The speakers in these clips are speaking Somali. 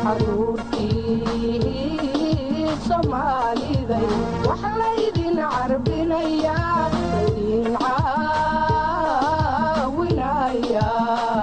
caruurtii soomaaliday wax laydin carbinayaa laydin caawinayaa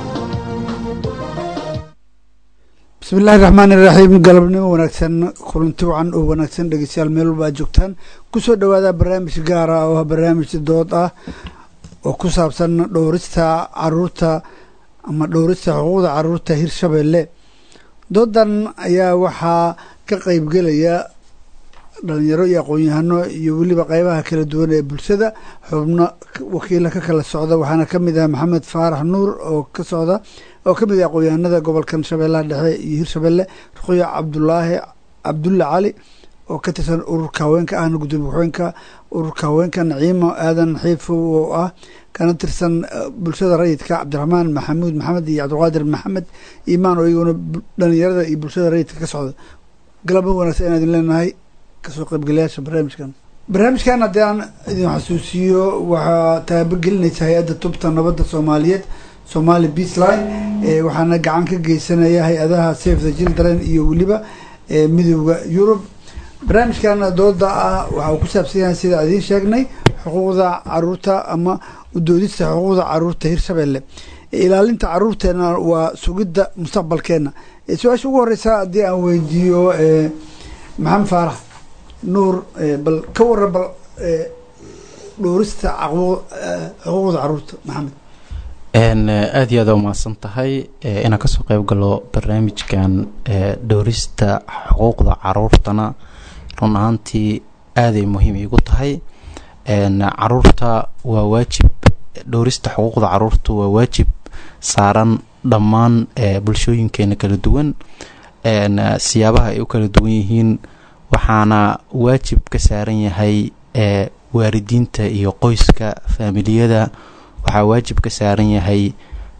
bismillahi raxmaani iraxiim galabnimo wanaagsan kulanti wacan oo wanaagsan dhegeystayaal meel walba aad joogtaan kusoo dhawaada barnaamij gaara oo ah barnaamij dood ah oo ku saabsan dhowrista caruurta ama dhowrista xuquuqda caruurta hirshabeelle doodan ayaa waxaa ka qeybgelaya dhalinyaro iyo aqoon-yahano iyo weliba qeybaha kala duwan ee bulshada xubno wakiila ka kala socda waxaana ka mid ah maxamed faarax nuur oo ka socda oo ka mid ah aqoon-yahanada gobolkan shabeellaha dhexe iyo hirshabeelle ruqyo cabdulaahi cabdulla cali oo ka tirsan ururka haweenka ahna gudoomiye ku-xigeenka ururka haweenka naciimo aadan xiifow oo ah kana tirsan bulshada rayidka cabdiraxmaan maxamuud maxamed iyo cabdulqaadir maxamed imaan oo iyaguna dhalinyarada iyo bulshada rayidka ka socda galaba wanaagsan inaa idin leenahay kasoo qaybgalayaasha barnaamijkan barnaamijkan haddii aan idin xasuusiyo waxaa taabagelinaysa hay-adda tubta nabadda soomaaliyeed somali beasline waxaana gacan ka geysanaya hay-adaha safe the children iyo weliba midooda yurub barnaamijkan dooda ah waxa uu ku saabsan yahay sida idiin sheegnay xuquuqda caruurta ama udoodista xuquuqda caruurta hirshabeelle ilaalinta caruurteena waa sugidda mustaqbalkeena su-aasha ugu horeysa haddii aan weydiiyo maxamed faarax nuur bal ka waran bal dhowrista xuquuqda caruurta maxamed aada iyo aada umahadsan tahay inaan kasoo qeyb galo barnaamijkan dhowrista xuquuqda caruurtana run ahaantii aaday muhiim iigu tahay caruurta waa waajib dhowrista xuquuqda caruurta waa waajib saaran dhammaan bulshooyinkeena kala duwan siyaabaha ay u kala duwan yihiin waxaana waajib ka saaran yahay waalidiinta iyo qoyska faamiliyada waxaa waajib ka saaran yahay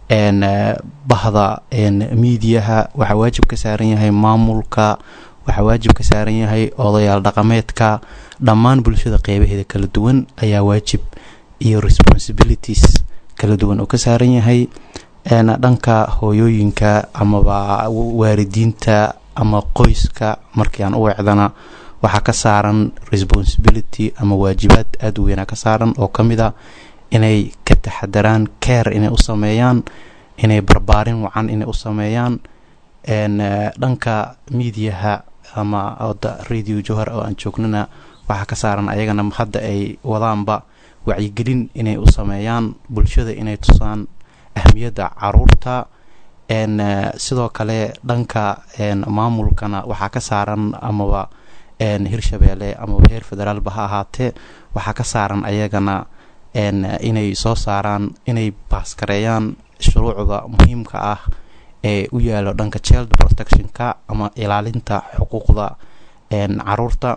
bahda miidiyaha waxaa waajib ka saaran yahay maamulka waxaa waajib ka saaran yahay odayaal dhaqameedka dhammaan bulshada qeybaheeda kala duwan ayaa waajib iyo responsibilities kala duwan oo ka saaran yahay dhanka hooyooyinka amaba waalidiinta ama qoyska markii aan u wecdana waxaa ka saaran responsibility ama waajibaad aada u weynaa ka saaran oo ka mid a inay ka taxadaraan care inay u sameeyaan inay barbaarin wacan inay u sameeyaan dhanka miidiyaha ama oda radio johar oo aan joognana waxaa ka saaran ayagana hadda ay wadaanba wacyigelin inay u sameeyaan bulshada inay tusaan ahmiyadda caruurta sidoo kale dhanka maamulkana waxaa ka saaran amaba hirshabeelle amaba heer federaalba ha ahaatee waxaa ka saaran ayagana inay soo saaraan inay baaskareeyaan shuruucda muhiimka ah ee u yaalo dhanka child protectionka ama ilaalinta xuquuqda caruurta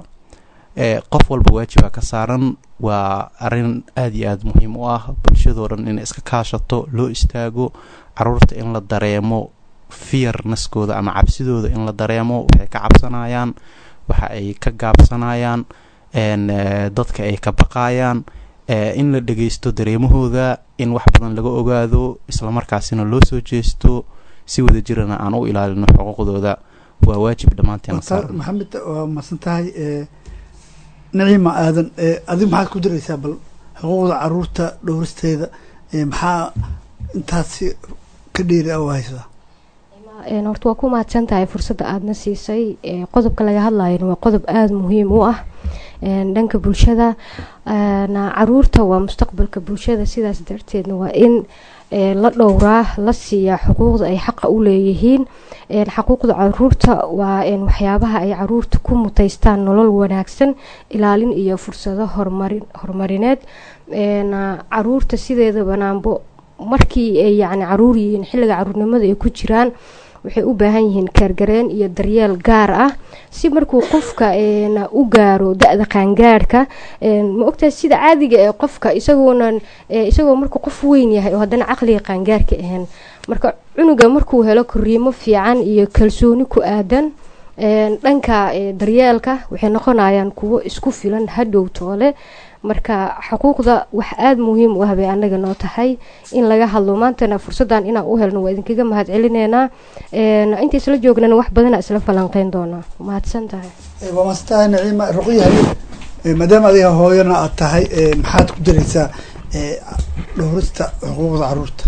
qof walba waajiba ka saaran waa arin aada iyo aada muhiim u ah bulshadoo dhan inay iska kaashato loo istaago caruurta in la dareemo fiyarnaskooda ama cabsidooda in la dareemo waxay ka cabsanayaan waxa ay ka gaabsanayaan dadka ay ka baqayaan in la dhageysto dareemahooda in wax badan laga ogaado islamarkaasina loo soo jeesto si wada jirana aan u ilaalino xuquuqdooda waa waajib dhammaanteen maxamed waa masan tahay naciima aadan adig maxaad ku diraysaa bal xuquuqda caruurta dhowristeeda maxaa intaasi ka dheeri a haysaa horta waa ku mahadsan tahay fursadda aadana siisay qodobka laga hadlayana waa qodob aada muhiim u ah dhanka bulshada caruurta waa mustaqbalka bulshada sidaas darteedna waa in la dhowraa la siiyaa xuquuqda ay xaqa u leeyihiin xuquuqda caruurta waa waxyaabaha ay caruurta ku muteystaan nolol wanaagsan ilaalin iyo fursado horumarineed caruurta sideeda banaanbo markii ay yani caruur yihiin xilliga caruurnimada ay ku jiraan waxay u baahan yihiin kaargareen iyo daryeel gaar ah si markuu qofka u gaaro da-da qaangaadhka ma ogtahay sida caadiga ee qofka isagoona isagoo markuu qof weyn yahay oo haddana caqliga qaangaarhka ahayn marka cunuga markuu helo koriimo fiican iyo kalsooni ku aadan dhanka daryeelka waxay noqonayaan kuwo isku filan hadhow toole marka xuquuqda wax aada muhiim u ah bay anaga noo tahay in laga hadlo maantana fursadan inaan u helno waa idinkaga mahad celineynaa inta isla joognana wax badana isla falanqeyn doonaa mahadsan tahay waa mastaha naciima ruqyahay maadaama adiga hooyana aad tahay maxaad ku daraysaa dhowrista xuquuqda caruurta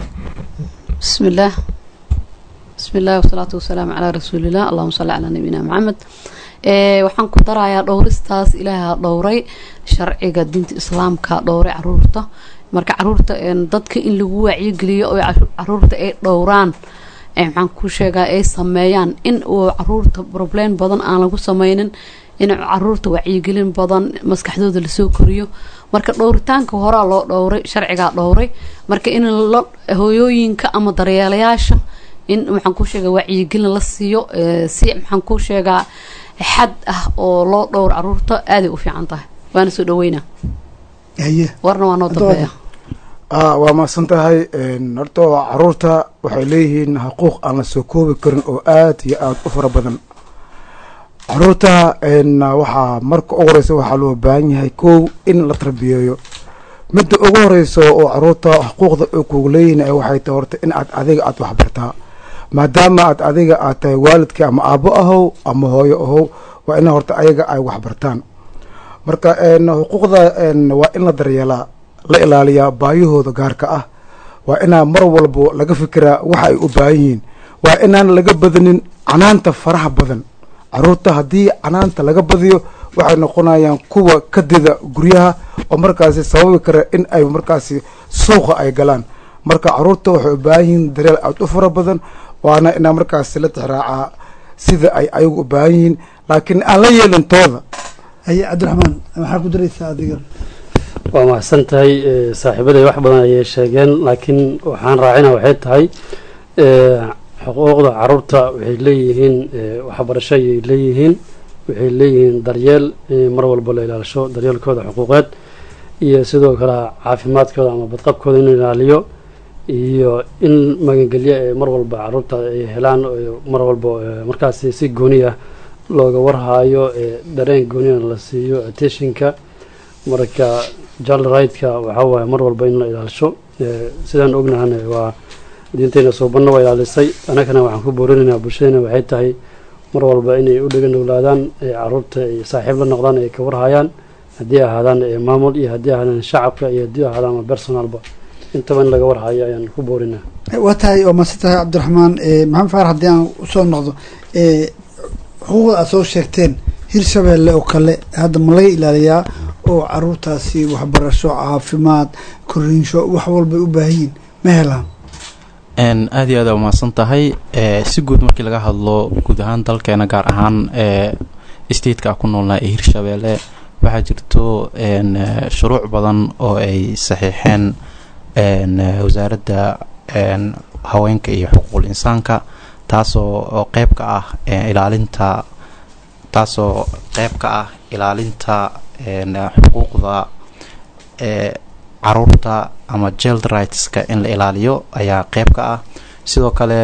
bismi illaah bismi illahi wasalaatu wasalaamu calaa rasuuliillah allahuma salli calaa nabiyina maxamed waxaan ku darayaa dhowristaas ilaaha dhowray sharciga diinta islaamka dhowray caruurta marka caruurta dadka in lagu wacyigeliyo oo caruurta ay dhowraan maxaan ku sheegaa ay sameeyaan in uu caruurta problem badan aan lagu sameynin in caruurta wacyigelin badan maskaxdooda lasoo koriyo marka dhowritaanka horaa loo dhowray sharcigaa dhowray marka in la hooyooyinka ama daryeelayaasha in maxaan ku sheegaa wacyigelin la siiyo si maxaan ku sheegaa xad ah oo loo dhowr caruurta aaday u fiican tahay waana soo dhaweynaa haye warna waa noo dambeeya waa mahadsan tahay horta caruurta waxay leeyihiin xuquuq aan la soo koobi karin oo aad iyo aada u fara badan caruurta waxaa marka ugu horeysa waxaa loo baahan yahay kow in la tarbiyeeyo midda ugu horeyso oo caruurta xuquuqda ay kugu leeyihiin waxay tahay horta in aad adiga aada waxbartaa maadaama aad adiga aad tahay waalidkii ama aabo ahow ama hooyo ahow waa in horta ayaga ay waxbartaan marka xuquuqda waa in la daryeelaa la ilaaliyaa baayahooda gaarka ah waa inaa mar walbo laga fikiraa waxa ay u baahan yihiin waa inaan laga badanin canaanta faraha badan caruurta haddii canaanta laga badiyo waxay noqonayaan kuwa kadida guryaha oo markaasi sababi kara in ay markaasi suuqa ay galaan marka caruurta waxay u baahan yihiin daryeel aada u fara badan waana inaa markaasi la tixraacaa sida ay ayagu u baahan yihiin laakiin aan la yeelin tooda haye cabdiraxmaan maxaa ku daraysaa adiga waa mahadsan tahay saaxiibaday wax badan ayay sheegeen laakiin waxaan raacina waxay tahay xuquuqda caruurta waxay leeyihiin waxbarasho ayay leeyihiin waxay leeyihiin daryeel in mar walba la ilaalisho daryeelkooda xuquuqeed iyo sidoo kale caafimaadkooda ama badqabkooda in la ilaaliyo iyo in magangelyo ee mar walba caruurta ay helaan mar walba markaasi si gooniya looga warhaayo dareen gooniyana la siiyo attentionka marka jal rightka waxaa waaye mar walba in la ilaalisho sidaan ognahana waa diinteyna suubanna waa ilaalisay anagana waxaan ku boorinaynaa bulshadena waxay tahay mar walba inay u dhega noglaadaan caruurta ay saaxiib la noqdaan ay ka warhayaan haddii ahaadaan maamul iyo haddii ahaadaan shacabka iyo haddii ahaadaan ama personalba intaba in laga warhayo ayaan ku boorinaa waa tahay waa maadsan tahay cabdiraxmaan maxamed faarax haddii aan usoo noqdo xuquuqda aad soo sheegteen hirshabeelle oo kale hadda ma laga ilaaliyaa oo caruurtaasi waxbarasho caafimaad koriinsho wax walbay u baahan yihin ma helaan aada iyo aad aa umahadsan tahay si guud markii laga hadlo guud ahaan dalkeena gaar ahaan stateka ku noolnaa ee hirshabeelle waxaa jirto shuruuc badan oo ay saxiixeen wasaaradda haweenka iyo xuquuqul insaanka taasoo oo qeyb ka ah ilaalinta taasoo qeyb ka ah ilaalinta xuquuqda caruurta ama child rightska in la ilaaliyo ayaa qeyb ka ah sidoo kale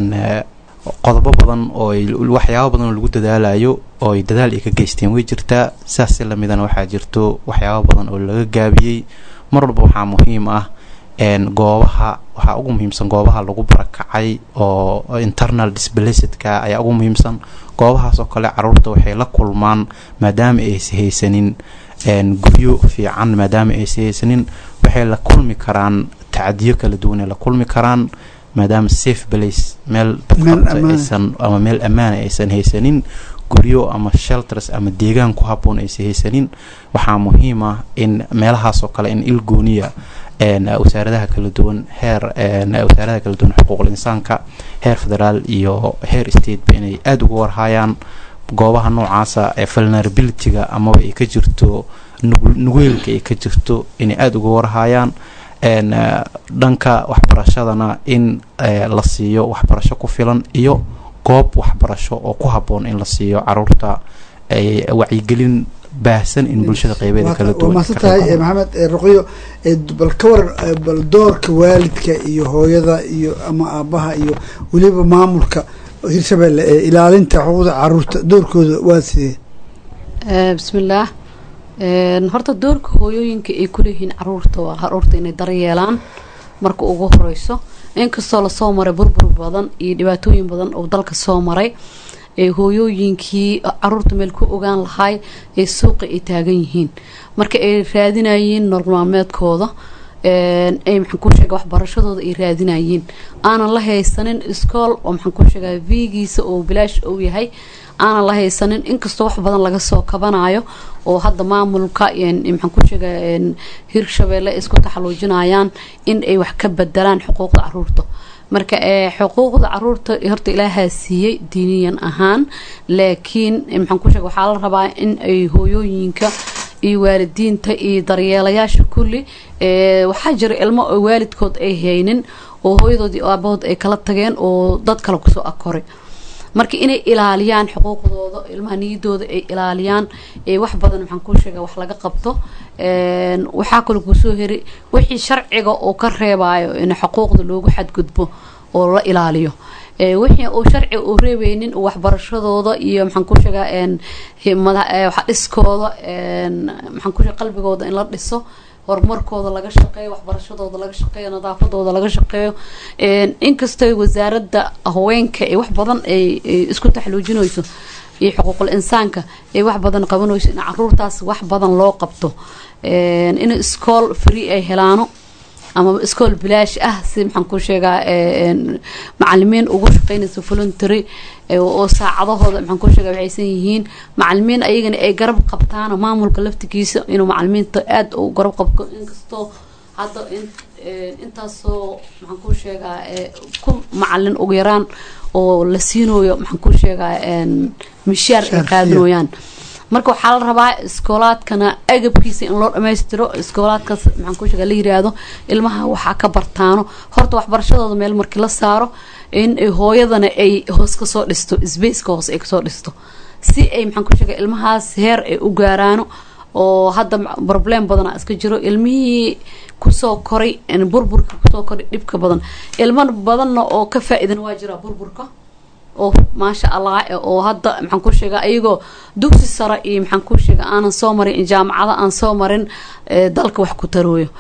qodobo badan oo waxyaabo badan oo lagu dadaalayo oo ay dadaal ay ka geysteen way jirtaa sidaas si lamidana waxaa jirto waxyaabo badan oo laga gaabiyey mar walba waxaa muhiim ah goobaha waxaa ugu muhiimsan goobaha lagu barakacay oo internal displacidka ayaa ugu muhiimsan goobahaas oo kale caruurta waxay la kulmaan maadaama aysa haysanin guryo fiican maadaama aysa haysanin waxay la kulmi karaan tacadiyo kala duwan ay la kulmi karaan maadaama safe place meel badqabtaaysan ama meel ammaana aysan haysanin guryo ama shelters ama deegaan ku haboon aysan haysanin waxaa muhiim ah in meelahaas oo kale in il gooniya wasaaradaha kala duwan heer wasaaradaha kala duwan xuquuqul insaanka heer federaal iyo heer stateba inay aada uga warhaayaan goobaha noocaasa ee vulnerabilityga amaba ay ka jirto nugeelka ay ka jirto inay aada uga warhaayaan dhanka waxbarashadana in la siiyo waxbarasho ku filan iyo goob waxbarasho oo ku haboon in la siiyo caruurta wacyigelin baahsan in bulshada qeybeeda kala duwan waa maasan tahay maxamed ruqyo bal ka waran bal doorka waalidka iyo hooyada iyo ama aabaha iyo weliba maamulka hirshabeelle ee ilaalinta xuquuqda caruurta doorkooda waa sidee bismillaah Een, horta doorka hooyooyinka ay kuleeyihiin caruurta waa caruurta inay daryeelaan marka ugu horeyso inkastoo lasoo maray burbur badan iyo dhibaatooyin badan oo dalka soo maray ee hooyooyinkii caruurta meel ku ogaan lahay ee suuqa ay taagan yihiin marka ay raadinayeen nolol maalmeedkooda een, ay maxaan ku sheega waxbarashadooda ay raadinayeen aanan la haysanin iskool oo maxaan ku sheegaa viigiisa oo bilaash uu yahay aanan la haysanin inkastoo wax badan laga soo kabanayo oo hadda maamulka een, maxaan ku sheegaa een, hirshabeelle ay isku taxaluujinayaan in ay wax ka bedelaan xuquuqda caruurta marka ee xuquuqda caruurta horta ilaahaa siiyey diiniyan ahaan laakiin eh, maxaan ku sheega waxaa la rabaa in ay hooyooyinka iyo waalidiinta iyo daryeelayaasha kulli ee waxaa jira ilmo oo waalidkood ay haynin oo hooyadood iyo aabahood ay kala tageen oo dad kale kusoo akoray marka inay ilaaliyaan xuquuqdooda ilmaha niyadooda ay ilaaliyaan ee wax badan maxaan ku sheega wax laga qabto een, waxaa kaloo kusoo heri wixii sharciga oo ka reebayo in xuquuqda loogu xadgudbo oo la ilaaliyo ee wixii uu sharci uu reebeynin uu waxbarashadooda iyo maxaan ku sheegaa een himada ee waxa dhiskooda een maxaan ku sheegaa qalbigooda in la dhiso horumarkooda laga shaqeeyo waxbarashadooda laga shaqeeyo nadaafadooda laga shaqeeyo een inkastoo wasaaradda haweenka ee wax badan ay ay isku taxluujinayso iyo xuquuqul insaanka ay wax badan qabanayso in caruurtaas wax badan loo qabto een in iskool free ay helaano ama iskool bilaash ah si maxaan ku sheegaa een macalimiin ugu shaqeynaysa voluntary ee oo saacadahooda maxaan ku sheegaa waxaysan yihiin macalimiin ayagana ay garab qabtaan maamulka laftigiisa inuu macalimiinta aada u garab qabto inkastoo hadda in een intaasoo maxaan ku sheegaa ee ku macalin ugu yaraan oo la siinayo maxaan ku sheegaa een mishaar ay Mishaar, qaadinooyaan marka waxaa la rabaa iskoolaadkana agabkiisa in loo dhammaystiro iskoolaadkaas maxaan ku sheega la yiraahdo ilmaha waxaa ka bartaano horta waxbarashadooda meel markii la saaro in ay hooyadana ay hoos kasoo dhisto sbaceka hoos ay kasoo dhisto si ay maxaan ku sheega ilmahaas heer ay u gaaraano oo hadda problem badana iska jiro ilmihii kusoo koray in burburka kusoo koray dhibka badan ilmo badanna oo ka faa-idan waa jira burburka oo maasha allah eh, oo hadda maxaan ku sheegaa ayagoo dugsi sare iyo maxaan ku sheegaa aanan soo marin jaamacada aan soo marin eh, dalka wax ku tarooyo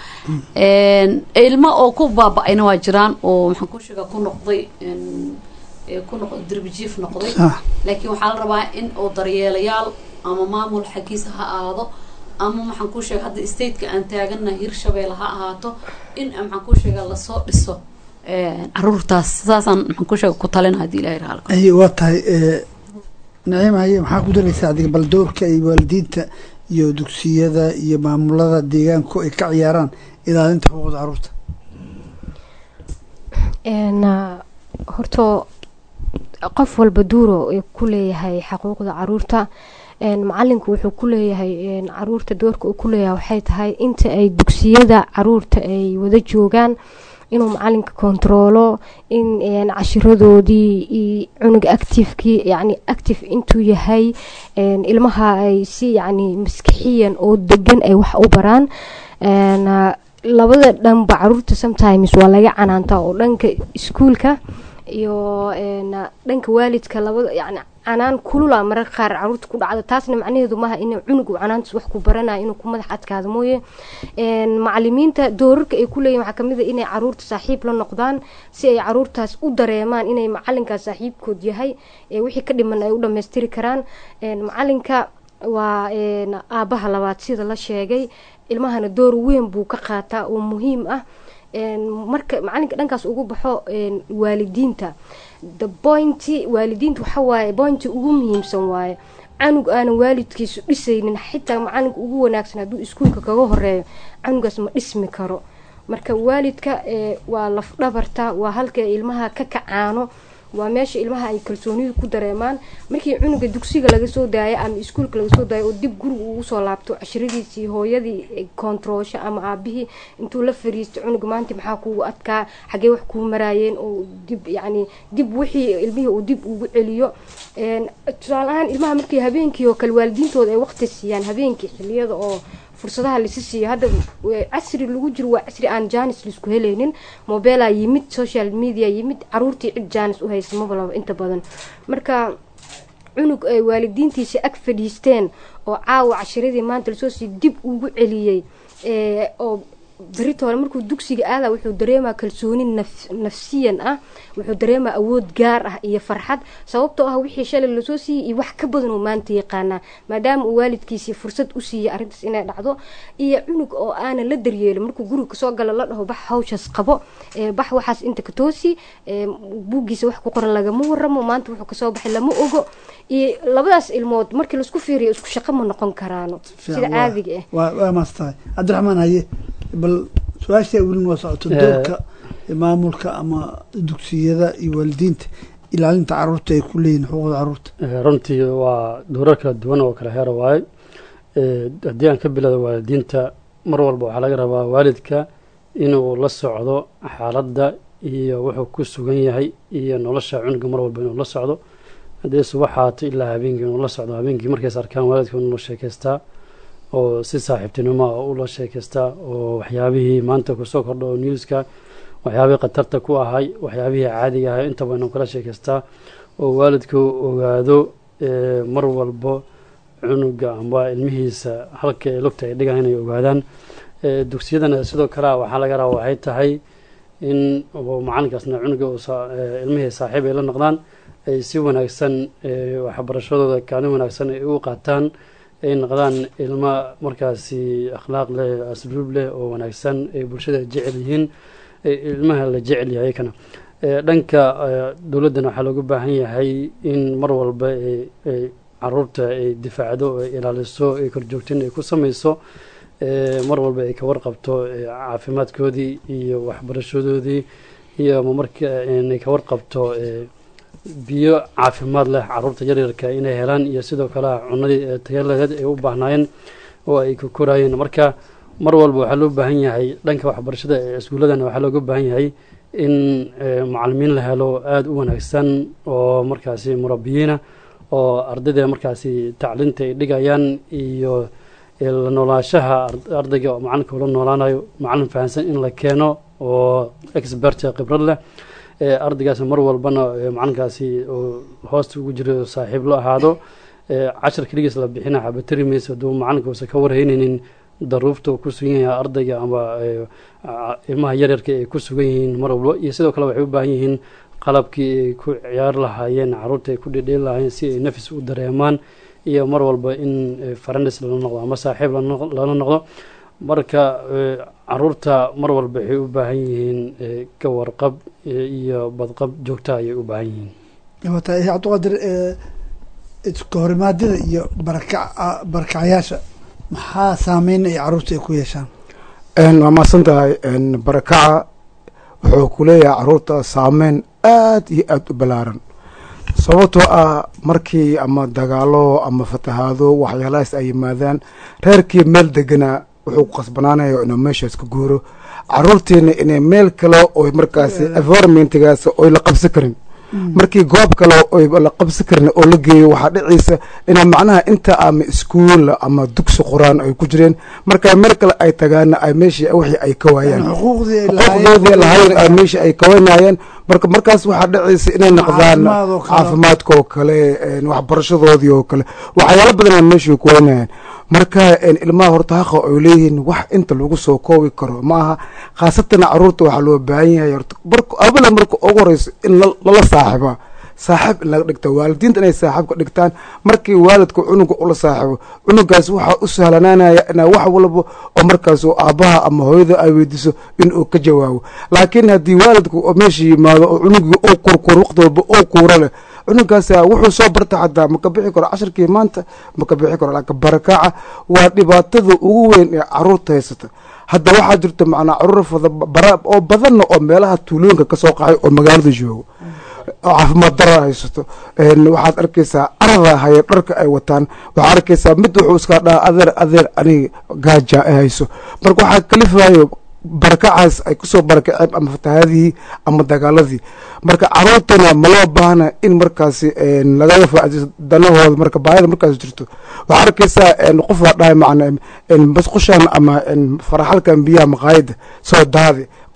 Een, ilmo oo ku baaba-ayna waa jiraan oo maxaan ku sheegaa ku noqday een, ee, ku noqday derbijiif noqday Ah. laakiin waxaa la rabaa in oo daryeelayaal ama maamul xaggiisa ha aado ama maxaan ku sheega hadda stateka aan taagana hirshabeelle ha ahaato in maxaan ku sheega lasoo dhiso een, caruurtaas saasaan maxaan ku sheega ku talina haddii ilahay raali ka ay waa tahay ee, naciim haye maxaa ku daraysaa adiga bal doorka ay waalidiinta iyo dugsiyada iyo maamulada deegaanku ay ka ciyaaraan ilaalinta xuquuqda caruurta een ah, horta qof walba duuro ay ku leeyahay xaquuqda caruurta een macalinku wuxuu ku leeyahay een caruurta doorka uu ku leeyahay waxay tahay inta ay dugsiyada caruurta ay wada joogaan inuu macalinka kontaroolo in een cashiradoodii iyo cunuga activekii yacni active intuu yahay een ilmaha ay si yacni maskixiyan oo degan ay wax u baraan een ah, labada dhanba caruurta sometimes waa laga canaantaa oo dhanka iskuulka iyo een dhanka waalidka labada yacni canaan kulula mararka qaar caruurta ku dhacda taasna macnaheedu maaha in cunug uu canaantaas wax ku baranayo inuu ku madax adkaado mooye een macalimiinta doorarka ay ku leeyihin waxaa kamid a inay caruurta saaxiib la noqdaan si ay caruurtaas u dareemaan inay macalinkaas saaxiibkood yahay ee wixii ka dhiman ay u dhammaystiri karaan een macalinka waa een aabaha labaad sida la sheegay ilmahana door weyn buu ka qaataa oo muhiim ah een marka macalinka dhankaas ugu baxo een waalidiinta the point waalidiinta waxa waaye pointi ugu muhiimsan waaye canug aanan waalidkiisu dhisaynin xitaa macalinka ugu wanaagsan hadduu iskuulka kaga horeeyo canugaas ma dhismi karo marka waalidka ee waa laf dhabarta waa halka ilmaha ka kacaano waa meesha ilmaha ay kalsoonidu ku dareemaan markii cunuga dugsiga laga soo daayo ama iskuulka laga soo daayo oo dib guriga ugu soo laabto cashiradiisii hooyadii kontaroosho ama aabihii intuu la fariisto cunuga maanta maxaa kugu adkaa xagee wax kuu maraayeen oo dib yacni dib wixii ilmihii uu dib ugu celiyo een tusaale ahaan ilmaha markii habeenkii oo kale waalidiintooda ay waqti siiyaan habeenkii xiliyada oo fursadaha lasi siiyo hadda w- casri lagu jiro waa casri aan janis laisku helaynin mobeelaa yimid social media yimid caruurtii cid janis u haysa mabalaba inta badan marka cunug ay waalidiintiisa ag fadhiisteen oo caawa cashiradii maanta lasoo sii dib ugu celiyey ee, oo beritoole markuu dugsiga aada wuxuu dareemaa kalsooni naf- nafsiyan ah wuxuu dareemaa awood gaar ah iyo farxad sababtoo ah wixii shalay lasoo siiyey iyo wax ka badan uu maanta yaqaanaa maadaama uu waalidkiisii fursad u siiyey arrintaas inay dhacdo iyo cunug oo aanan la daryeelin markuu guriga kasoo galo la dhaho bax hawshaas qabo ee, bax waxaas inta ka toosi ee, buuggiisa wax ku qoran lagama waramo maanta wuxuu kasoo baxay lama ogo iyo labadaas ilmood markii laisku fiiriyo isku shaqo ma noqon karaano sida Fiican, waa- caadiga ah waa waa maastahay cabdiraxmaan haye bal su-aasha welin waa socoto Eh. doorka maamulka ama dugsiyada iyo waalidiinta ilaalinta caruurta ay ku leeyihin xuquuqda caruurta Eh, runtii waa dowrar kala duwan oo kala heera waaye Eh, haddii aan ka bilowdo waalidiinta mar walba waxaa laga rabaa waalidka inuu la socdo xaaladda iyo wuxuu ku sugan yahay iyo nolosha cunuga mar walba inuu la socdo haddii subax haato ilaa habeenkii inuu la socdo habeenkii markays arkaan waalidka inuu la sheekaystaa oo si saaxiibtinimo ah ula sheekaystaa oo waxyaabihii maanta kusoo kordha oo newska waxyaabihii khatarta ku ahay waxyaabihii caadiga ahay intaba inuu kala sheekaystaa oo waalidku ogaado eh, mar walbo cunuga amba ilmihiisa halka ee lugta ay dhigaan inay ogaadaan Eh, dugsiyadana sidoo kale waxaa laga rabaa waxay tahay in uu macalinkaasna cunuga uu saa- eh, ilmihii saaxiib ay la noqdaan ay si wanaagsan eh, waxbarashadooda kaalin wanaagsan ay u qaataan ay noqdaan ilmo markaasi akhlaaq leh asluub leh oo wanaagsan ay bulshada jecel yihiin ee ilmaha la jecel yahay kana Eh, dhanka eh, dowladdana waxaa looga baahan yahay in mar walba ay ay caruurta ay difaacdo oo ay ilaaliso ay korjoogtin ay ku samayso eh, mar walba ay ka warqabto eh, caafimaadkoodii iyo waxbarashadoodii iyo ama marka inay ka warqabto eh, biyo caafimaad leh caruurta yaryarka inay helaan iyo sidoo kale cunadii eh, tayo laheed ay u baahnaayeen oo ay ka koraayeen marka mar walba waxaa loo baahan yahay dhanka waxbarashada ee iskuuladana waxaa looga baahan yahay in eh, macalimiin la helo aada u wanaagsan oo markaasi murabiyiina oo ardayda markaasi tacliinta ay dhigayaan iyo eh, la noolaanshaha ard- ardayga oo macalinka ula noolaanayo macalin fahansan in la keeno oo expert khibrad leh ee ardaygaas mar walbana ee macalinkaasi oo hoosta ugu jiro saaxiib la ahaado ee cashar keligiis la bixina xabatari mayso hadduu macalinka uusan ka warhaynaynin daruufta uu ku sugan yahay ardayga ama ee, a- ilmaha yaryarka ay ku sugan yihiin mar walba iyo sidoo kale waxay u baahan yihiin qalabkii ay ku ciyaari lahaayeen caruurta ay ku dhedheeli lahaayeen si ay nafis u dareemaan iyo mar walba in eh, farandes lala noqdo ama saaxiib lala noq- lala noqdo marka eh, caruurta mar walba waxay u baahan yihiin eh, ka warqab eh, iyo badqab joogta ayay u baahan yihiin wata cabdiqaadir ee, iska horimaadada iyo barakac barakacayaasha maxaa saameyn ay caruurta ay ku yeeshaan Een, waa mahadsan tahay een, barakaca wuxuu ku leeyahay caruurta saameyn aad iyo aad u ballaaran sababtoo ah markii ama dagaalo ama fatahaado waxyaalahaas ay yimaadaan reerkii meel deganaa wuxuu ku qasbanaanaya inuu meeshaas ka guuro caruurtiina inay meel kale oo markaasi environmentgaas oy la qabsan karin markii goob kale oy la qabsan karin oo la geeyo waxaa dhiciisa inaa macnaha inta ama iskuul ama dugsi quraan ay ku jireen marka meel kale ay tagaana ay meeshii wixii ay ka waayaan xuquuqdii ay xuquuqdoodii lahayn ay meesha ay kawanayeen marka markaas waxaa dhacaysa inay noqdaan Caafimaad oo kale. caafimaadka oo kale een, waxbarashadoodii oo kale waxyaalo badanaa meesha ku wanayaan marka een, ilmaha horta haqa ay leeyihiin wax inta lagu soo koobi karo ma aha khaasatan caruurta waxaa loo baahan yahay horta marka abala marka ugu horeyso in la- lala saaxiba saaxiib in laga dhigta waalidiinta inay saaxiib ka dhigtaan markii waalidka cunuga ula saaxibo cunugaas waxaa u sahlanaanaya inaa wax walba oo markaas uu aabbaha ama hooyada ay weydiiso in uu ka jawaabo laakiin haddii waalidku oo meesha yimaado oo cunugii uu kurkur waqti walba uu kuura leh cunugaas wuxuu soo barta xataa maka bixi karo cashirkii maanta maka bixi karo laakiin barakaca waa dhibaatada ugu weyn ee caruurta haysata hadda waxaa jirta macnaa caruur fada bara oo badanna oo meelaha tuulooyinka ka soo qaxay oo magaalada joogo oo caafimaad dara haysato een, waxaad arkaysaa arada haya dharka ay wataan waxaad arkaysaa mid wuxuu iska dhaha adeer adeer aniga gaaja ay hayso marka waxaa kalifayo barakacaas ay kusoo barakaceen ama fatahaadihii ama dagaaladii marka caruurtana maloo baahna in markaasi een, lagaga faaideysto danahooda marka baahida markaas jirto waxaa arkaysaa een, qof waa dhahay macna een, basqushan ama een, faraxalkan biyaha maqaayada soo daadi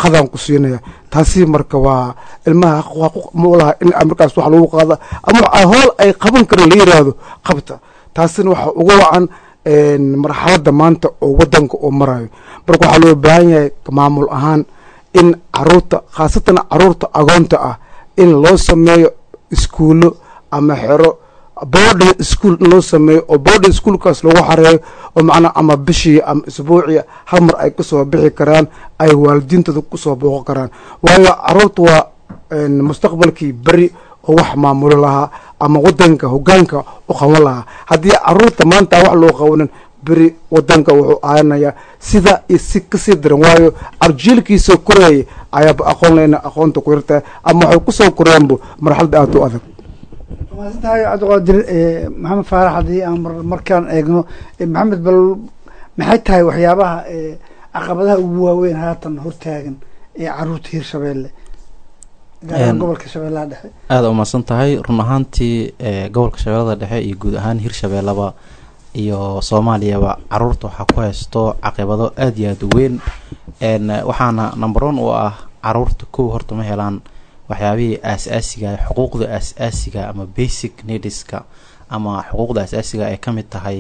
qadaan ku siinaya taasi marka waa ilmaha xaquuq ma laha in markaas wax lagu qaada ama hool ay qaban karin la yiraahdo qabta taasina waxa uga wacan marxaladda maanta oo wadanka oo marayo marka waxaa loo baahan yahay maamul ahaan in caruurta khaasatan caruurta agoonta ah in loo sameeyo iskuulo ama xero boarding school in loo sameeyo oo boarding schoolkaas lagu xareeyo oo macnaa ama bishii ama isbuuciya hal mar ay kasoo bixi karaan ay waalidiintooda kusoo booqo karaan waayo caruurta waa mustaqbalkii beri oo wax maamulo lahaa ama wadanka hogaanka u qaban lahaa haddii caruurta maanta wax loo qabanin beri wadanka wuxuu aanayaa sida iyo si kasii daran waayo arjiilkiisoo koreeyay ayaaba aqoon leyna aqoonta ku yartahay ama waxay kusoo koreenbu marxalada aada u adag maasantahay cabdiqaadir maxamed faarax haddii aan markaan eegno maxamed bal maxay tahay waxyaabaha caqabadaha ugu waaweyn haatan hortaagan ee caruurta hirshabeelle gaar gobolka shabeellaha dhexe aada umahadsan tahay run ahaantii gobolka shabeellada dhexe iyo guud ahaan hirshabeellaba iyo soomaaliyaba caruurta waxaa ku haysto caqibado aada iyo aada u weyn waxaana number one u ah caruurta kow horta ma helaan waxyaabihii aas-aasiga xuquuqda aas-aasiga ama basic needska ama xuquuqda aas-aasiga ay ka mid tahay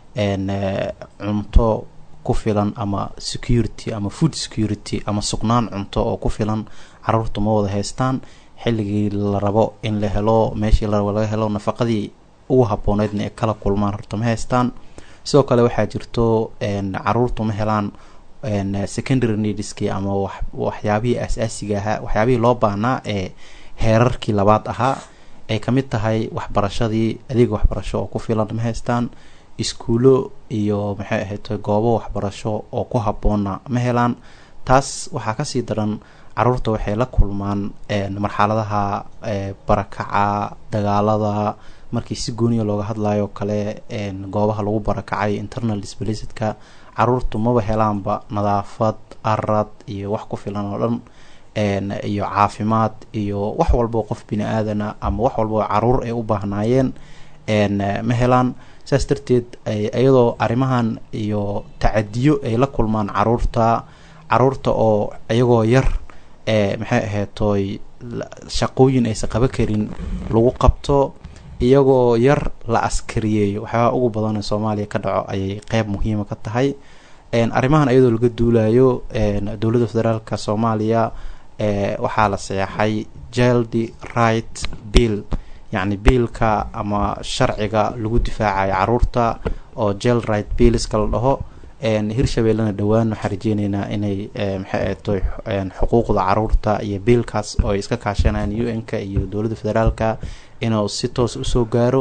cunto ku filan ama security ama food security ama sugnaan cunto oo ku filan caruurta ma wada haystaan xilligii la rabo in la helo meeshii la rabo laga helo nafaqadii ugu habooneydna ay kala kulmaan horta ma haystaan sidoo kale waxaa jirto caruurtu ma helaan secondary needskii ama waxyaabihii aas-aasiga ahaa waxyaabihii loo baahnaa ee heerarkii labaad ahaa ay kamid tahay waxbarashadii adeeg waxbarasho oo ku filan ma haystaan iskuulo iyo maxay ahayd goobo waxbarasho oo ku haboona ma helaan taas waxaa kasii daran caruurta waxay la kulmaan marxaladaha barakaca dagaalada markii si gooniya looga hadlayo kale goobaha lagu barakacay internal displacidka caruurtu maba helaanba nadaafad arad iyo wax ku filan oo dhan iyo caafimaad iyo wax walbao qof bini aadana ama wax walbao caruur ay u baahnaayeen ma helaan saas darteed iyadoo arrimahan iyo tacadiyo ay la kulmaan caruurta caruurta oo iyagoo yar maxay ahaydtoy shaqooyin aysan qaba karin lagu qabto iyagoo yar la askariyeeyo waxyaabaha ugu badan ee soomaaliya ka dhaco ayay qeyb muhiima ka tahay arrimahan iyadoo laga duulayo dowladda federaalka soomaaliya waxaa la saxeexay jaldi right bill yacni biilka ama sharciga lagu difaacayo caruurta oo jel right biilska la dhaho hirshabeellena dhowaan waxaan rajeyneynaa inay maxay ahaytoy xuquuqda caruurta iyo biilkaas oo ay iska kaashanayaan u n-ka iyo dowladda federaalka inuu si toos usoo gaaro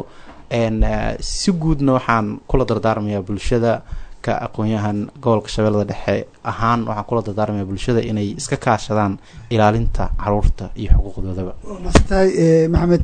si guudna waxaan kula dardaarmayaa bulshada ka aqoon-yahan gobolka shabeellada dhexe ahaan waxaan kula dardaarmayaa bulshada inay iska kaashadaan ilaalinta caruurta iyo xuquuqdoodaba masantahay maxamed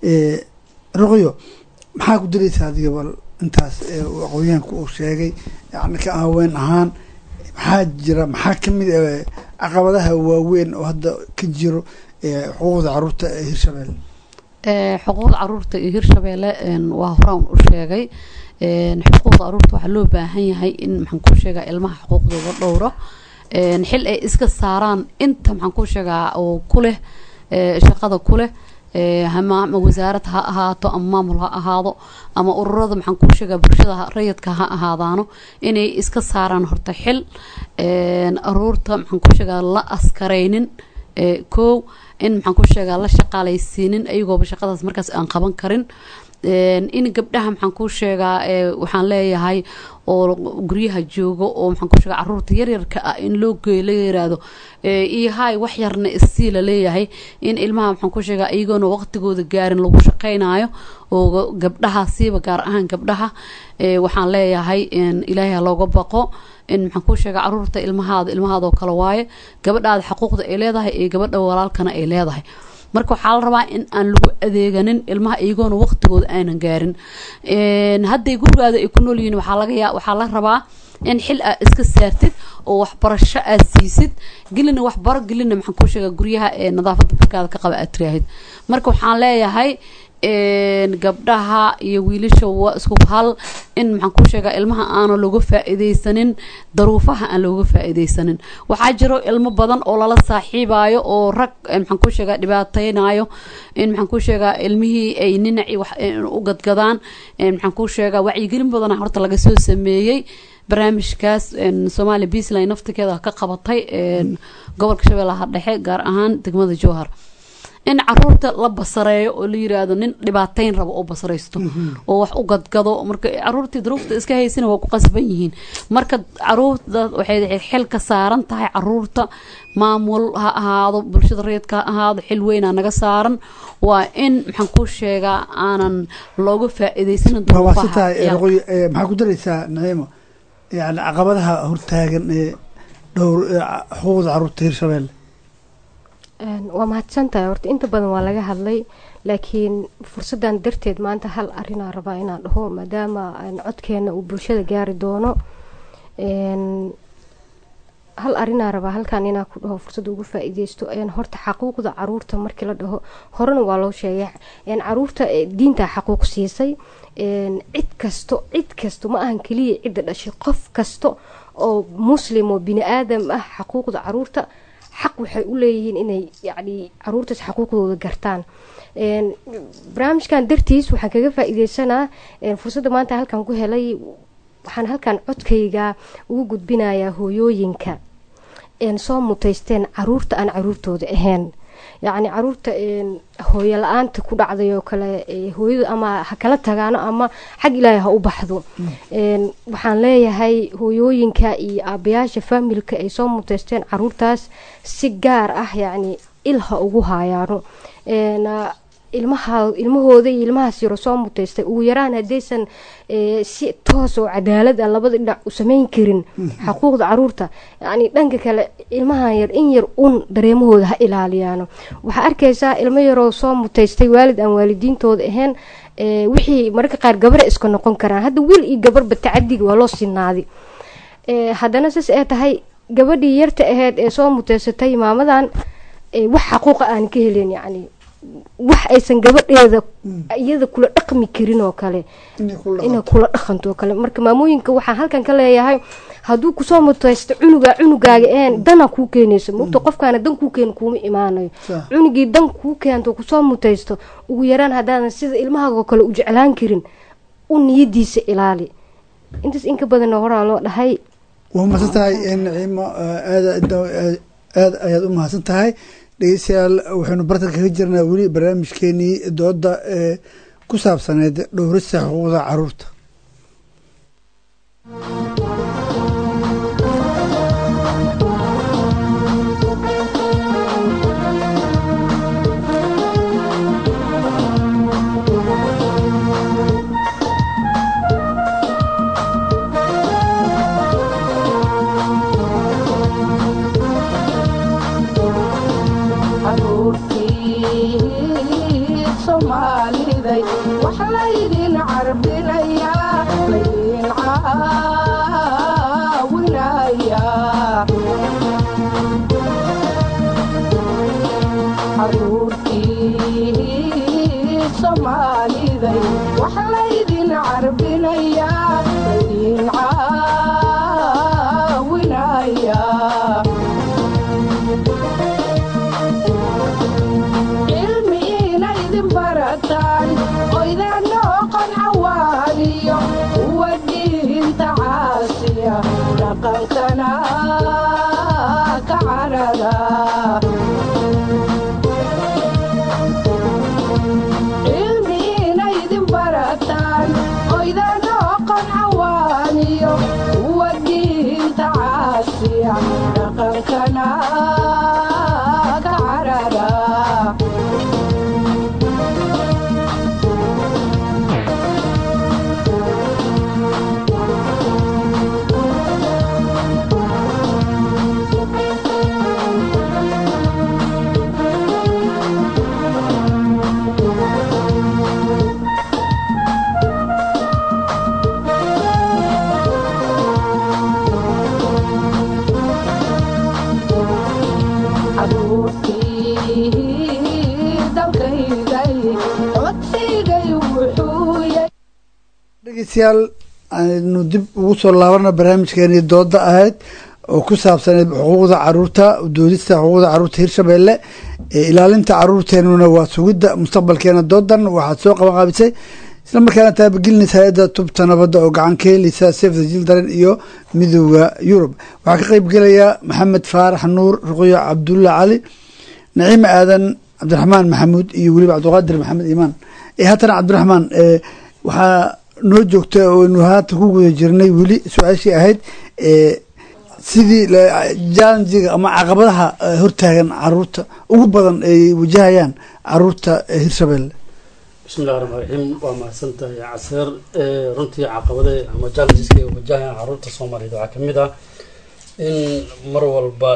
ruqyo maxaa ku dilaysaa adiga bal intaas aqoon-yahanka uu sheegay yani ka haween ahaan maxaa jira maxaa kamid caqabadaha waaweyn oo hadda ka jiro xuquuqda caruurta ee hirshabeelle xuquuqda caruurta iyo hirshabeelle waa horaan u sheegay xuquuqda caruurta waxaa loo baahan yahay in maxaan ku sheegaa ilmaha xuquuqdooda dhowro xil ay iska saaraan inta maxaan ku sheegaa oo ku leh shaqada ku leh ama wasaarad ha ahaato ama maamul ha ahaado ama ururada maxaan kuu sheegaa bulshada rayidka ha ahaadaano inay iska saaraan horta xil aruurta maxaan kuu sheegaa la askaraynin kow in maxaan ku sheegaa la shaqaalaysiinin ayagooba shaqadaas markaas aan qaban karin in gabdhaha maxaan ku sheegaa waxaan leeyahay oo guryaha joogo oo maxaan ku sheegaa caruurta yaryarka ah in loo geeyo la yiraahdo iyo hay wax yarna isii la leeyahay in ilmaha maxaan ku sheegaa iyagoona waqtigooda gaarin lagu shaqaynayo oo gabdhaha siiba gaar ahaan gabdhaha waxaan leeyahay ilaahay ha looga baqo in maxaan ku sheegaa caruurta ilmahaada ilmahaadoo kale waaye gabadhaada xaquuqda ay leedahay iyo gabadha walaalkana ay leedahay marka waxaa la rabaa in aan lagu adeeganin ilmaha iyagoona waqtigooda aanan gaarin hadday gurigaada ay ku nool yihiin waxaa laga yaa waxaa la rabaa in xil aa iska saartid oo waxbarasho aad siisid gelina waxbaro gelina maxaan kuu sheegaa guryaha ee nadaafadda barkaada ka qaba aad tiraahid marka waxaan leeyahay gabdhaha iyo wiilasha waa isku hal in maxaan ku sheegaa ilmaha aana looga faa-iideysanin daruufaha aan looga faa-iideysanin waxaa jiro ilmo badan oo lala saaxiibayo oo rag maxaan ku sheegaa dhibaateynayo in maxaan ku sheegaa ilmihii ay ninaci wax u gadgadaan maxaan ku sheegaa wacyigelin badana horta laga soo sameeyey barnaamijkaas soomaaliya beasline naftikeeda ka qabatay gobolka shabeellaha dhexe gaar ahaan degmada jowhar in caruurta la basareeyo oo la yiraahdo nin dhibaateyn rabo oo basaraysto oo wax u gadgado marka caruurtii duruufta iska haysana waa ku qasban yihiin marka caruurta waxay xil ka saaran tahay caruurta maamul ha ahaado bulshada reedka ha ahaado xil weynaa naga saaran waa in maxaan ku sheegaa aanan looga faa-iideysanin waawaasantahay maxaa ku daraysaa naciimo yani caqabadaha hortaagan ee dhowr xuquuqda caruurta hirshabeelle waa mahadsantahay horta inta badan waa laga hadlay laakiin fursadan darteed maanta hal arinaa rabaa inaan dhaho maadaama codkeena uu bulshada gaari doono hal arinaa rabaa halkan inaa ku dhaho fursada ugu faa-iideysto horta xaquuqda caruurta markii la dhaho horena waa loo sheegay caruurta diintaa xaquuq siisay cid kasto cid kasto ma ahan keliya cidda dhashay qof kasta oo muslim oo bini aadam ah xaquuqda caruurta xaq waxay u leeyihiin inay yacni caruurtaas xaquuqdooda gartaan barnaamijkan dartiis waxaan kaga faa-iideysanaa fursadda maanta halkan ku helay waxaan halkan codkayga ugu gudbinayaa hooyooyinka soo mutaysteen caruurta aan caruurtooda ahayn yacni caruurta hooyo la-aanta ku dhacday oo kale hooyadu ama ha kala tagaano ama xag ilaahay ha u baxdo waxaan leeyahay hooyooyinka iyo aabayaasha faamilka ay soo muteysteen caruurtaas si gaar ah yacni il ha ugu haayaano ilmaha ilmahooda iyo ilmahaas yaro soo muteystay ugu yaraan haddaysan si toos oo cadaalad ah labada dhinac u sameyn karin xuquuqda caruurta yacni dhanka kale ilmahan yar in yar un dareemahooda ha ilaaliyaano waxaa arkaysaa ilmo yaroo soo muteystay waalid aan waalidiintooda ahayn wixii mararka qaar gabara iska noqon karaan hadda wiil iyo gabarba tacadiga waa loo sinaaday haddana saas ee tahay gabadhii yarta aheyd ee soo muteysatay maamadan wax xaquuqa aan ka helin yacni wax aysan gabadheeda iyada kula dhaqmi karin oo kale inay kula dhaqanto oo kale marka maamooyinka waxaan halkan ka leeyahay hadduu kusoo muteysto cunuga cunugaaga een dana kuu keenayso mogta qofkaana dan kuu keena kuuma imaanayo cunugii dan kuu keento kusoo muteysto ugu yaraan haddaadan sida ilmahaagoo kale u jeclaan karin u niyadiisa ilaali intaas inka badanna horaa loo dhahay waa mahadsan tahay naciimo aad ayaad u mahadsan tahay dhegeystayaal waxaynu bartan kaga jirnaa weli barnaamijkeenii dooda ee ku saabsaneyd dhowrista xuquuqda caruurta soomaaliday wax laydin carbinayaa laydin caawinayaa caruurtii soomaaliday wax laydin carbinayaa laydin caawinayaa cilmi inaydin barataan oydanoo qancawaaniyo kuwa diinta caasiya dhaqankana ka carada cilmi inaydin barataan dhegeystayaal aynu dib ugu soo laabana barnaamijkeenii dooda ahayd oo ku saabsaneed xuquuqda caruurta doodista xuquuqda caruurta hirshabeelle ee ilaalinta caruurteenuna waa sugidda mustaqbalkeena doodan waxaad soo qaban qaabisay isla markaana taabagelinaysa hay-adda tubta nabadda oo gacan ka heleysa safe the children iyo midooda yurub waxaa ka qeyb gelaya maxamed faarax nuur ruqyo cabdulla cali naciime aadan cabdiraxmaan maxamuud iyo weliba cabdiqaadir maxamed iimaan ee haatana cabdiraxmaan waxaa noo joogta oynu haatan ku guda jirnay weli su-aashii ahayd sidii jallenjiga ama caqabadaha hortaagan caruurta ugu badan ay wajahayaan caruurta hirshabelle bismillahi raxmaan raxiim waa mahadsan tahay caseer runtii caqabade ama challengeska ay wajahayaan caruurta soomaaliyeed waxaa kamid ah in mar walba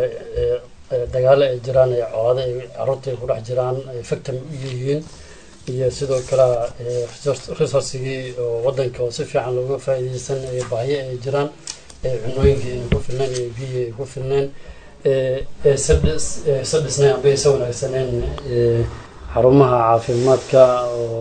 dagaalo ay jiraan ee colaado ay caruurta ay ku dhex jiraan ay factam u yihiin iyo sidoo kale resourcigii oo wadanka oo si fiican looga faa-iideysan ee baahiyo ay jiraan ee cunooyinka ayna ku filneen ee biyi ay ku filneen ee sa dhisnayn amba aysa wanaagsaneen xarumaha caafimaadka oo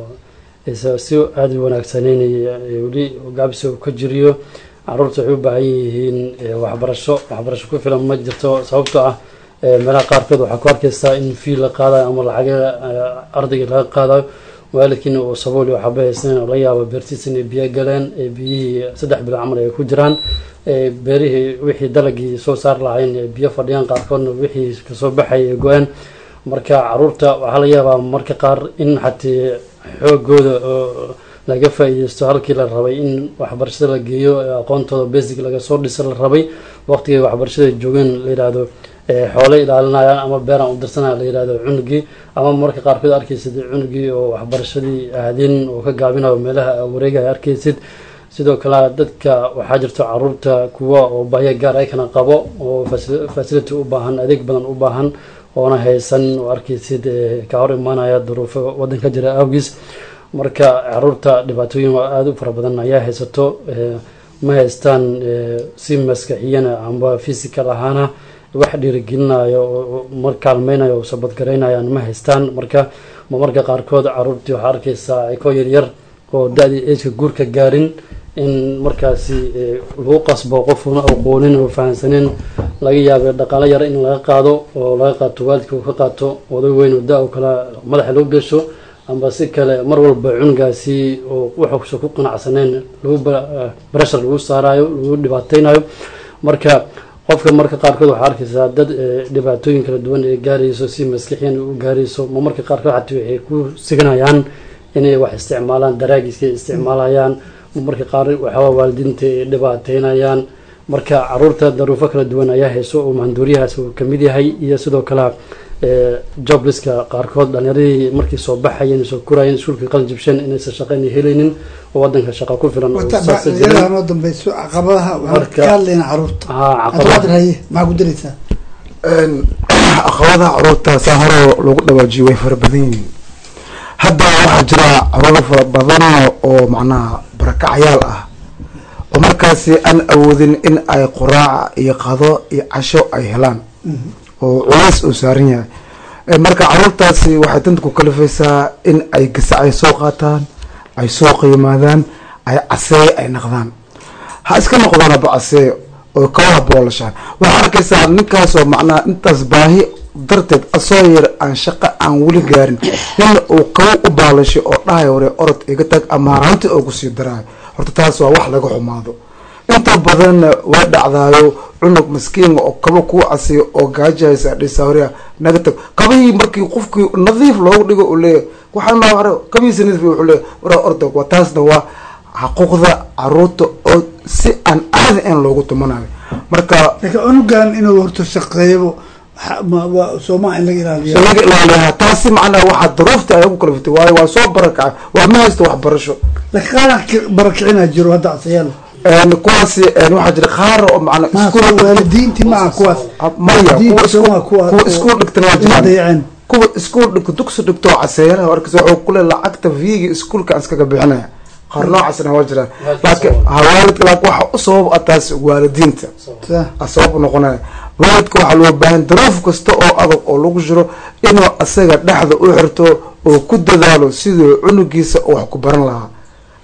si aada u wanaagsaneynaya weli gaabisa uu ka jiriyo caruurta waxay u baahan yihiin waxbarasho waxbarasho ku filan ma jirto sababtoo ah meelaha qaarkood waxaa ku arkeysaa in fii la qaadayo ama lacaga ardayga laga qaadayo waalidkiina uu sabooli waxaba haysanen oo laga yaabo beertiisa inay biyo galeen biyihii saddex bilo camal ay ku jiraan beerihii wixii dalagii soo saar lahayn biyo fadhiyaan qaarkoodna wixii kasoo baxay ay go-aan marka caruurta waxaa laga yaabaa marka qaar in xatee xoogooda oo laga faa-iideysto halkii la rabay in waxbarashada la geeyo aqoontooda basic laga soo dhisa la rabay waqtigay waxbarashada joogeen la yidhaahdo xoole ilaalinayaan ama beeraan u dirsanaya la yihahdo cunugii ama marka qaarkood arkeysid cunugii oo waxbarashadii aadin oo ka gaabinayo meelaha wareegaya arkeysid sidoo kale dadka waxaa jirto caruurta kuwa oo bahya gaar ayakana qabo oo facility u baahan adeeg badan u baahan oona haysan oo arkeysid ka hor imaanaya duruufo wadanka jira awgiis marka caruurta dhibaatooyin aada u fara badan ayaa haysato ma haystaan si maskaxiyana amba physical ahaana wax dhiirigelinayo mar kaalmeynayo oo sabadgaraynayaan ma haystaan marka ma marka qaarkood caruurtii waxaa arkeysaa ikoo yaryar oo da-dii ageka guurka gaarin in markaasi lagu qasbo qofuna aqoonin oo fahansanin laga yaabay dhaqaalo yar in laga qaado oo laga qaato waalidka uu ka qaato oday weyn oo da- o kale madaxa loo gesho amba si kale mar walba cunugaasi oo waxuusa ku qanacsaneen lagu breshar lagu saarayo lagu dhibaateynayo marka qofka marka qaarkood waxaa arkeysaa dad dhibaatooyin kala duwan ee gaarayso si maskixiyan u gaarayso ma marka qaarkood xataa waxay ku siganayaan inay wax isticmaalaan daraagiska isticmaalayaan ma marka qaar waxaaba waalidiinta ay dhibaateynayaan marka caruurta daruufo kala duwan ayaa hayso oo maanduuriyahaas uu kamid yahay iyo sidoo kale jobliska qaarkood dhalinyaradii markay soo baxayeen soo kurayeen iskuulka qalin jibsheen inaysan shaqeyna helaynin oo wadanka shaqa ku filan noo dambeyso caqabadaha waxaan ka hadlayna caruurta cabdiqaadir haye maxaa ku dareysaa caqabadaha caruurta saa hore lagu dhawaajiyo way fara badan yihiin hadda waxaa jira caruuro fara badan oo macnaha barakacyaal ah oo markaasi aan awoodin in ay quraaca iyo qado iyo casho ay helaan oo culays uu saaran yahay marka caruurtaasi waxay danta ku kalifaysaa in ay gasac ay soo qaataan ay soo qiimaadaan ay caseey ay naqdaan ha iska noqdaan haba caseey oo kabaha boolashaan waxaa arkaysaa ninkaasoo macnaha intaas baahi darteed asoo yar aan shaqo aan weli gaarin nin uu kaba u baalashay oo dhahay hore orod iga tag ama haraanti oo kusii daraayo horta taas waa wax laga xumaado inta badanna waa dhacdaayo cunug maskiinga oo kaba kuu casiyo oo gaajahaysa dhisa horea naga tag kabihii markii qofkii nadiif loogu dhigo u leeyahy waxaa maa hore kabihiisa nadiif wuxuu leeyahy waraa orda waa taasna waa xaquuqda caruurta oo si aan caadi in loogu tumanayo marka laakiin cunugan inuu horta shaqeeyo sooma in laga ilaaliyo laga ilaaliyaa taasi macnaha waxaa daruufta ay ugu kalafatay waayo waa soo barakacay waa ma haysta waxbarasho laakiin qaar barakicina jiro hadda casayaal kuwaasi waxaa jira qaar oo macna waalidiintii maaha kuwaas maya kuwa kuwa iskuul dhigtan waa jiraan dayaceen kuwa iskuul dhigto dugsi dhigto caseeyanaha arkaysa wuxuu kule lacagta viigi iskuulka aan iskaga bixinaya qaar noocaasna waa jiraan laakiin hawaalidka laakiin waxa u sabab ah taas waalidiinta a sabab noqonaya waalidka waxaa loo baahan daruuf kasta oo adag oo lagu jiro inuu asaga dhexda u xirto oo ku dadaalo siduu cunugiisa wax ku baran lahaa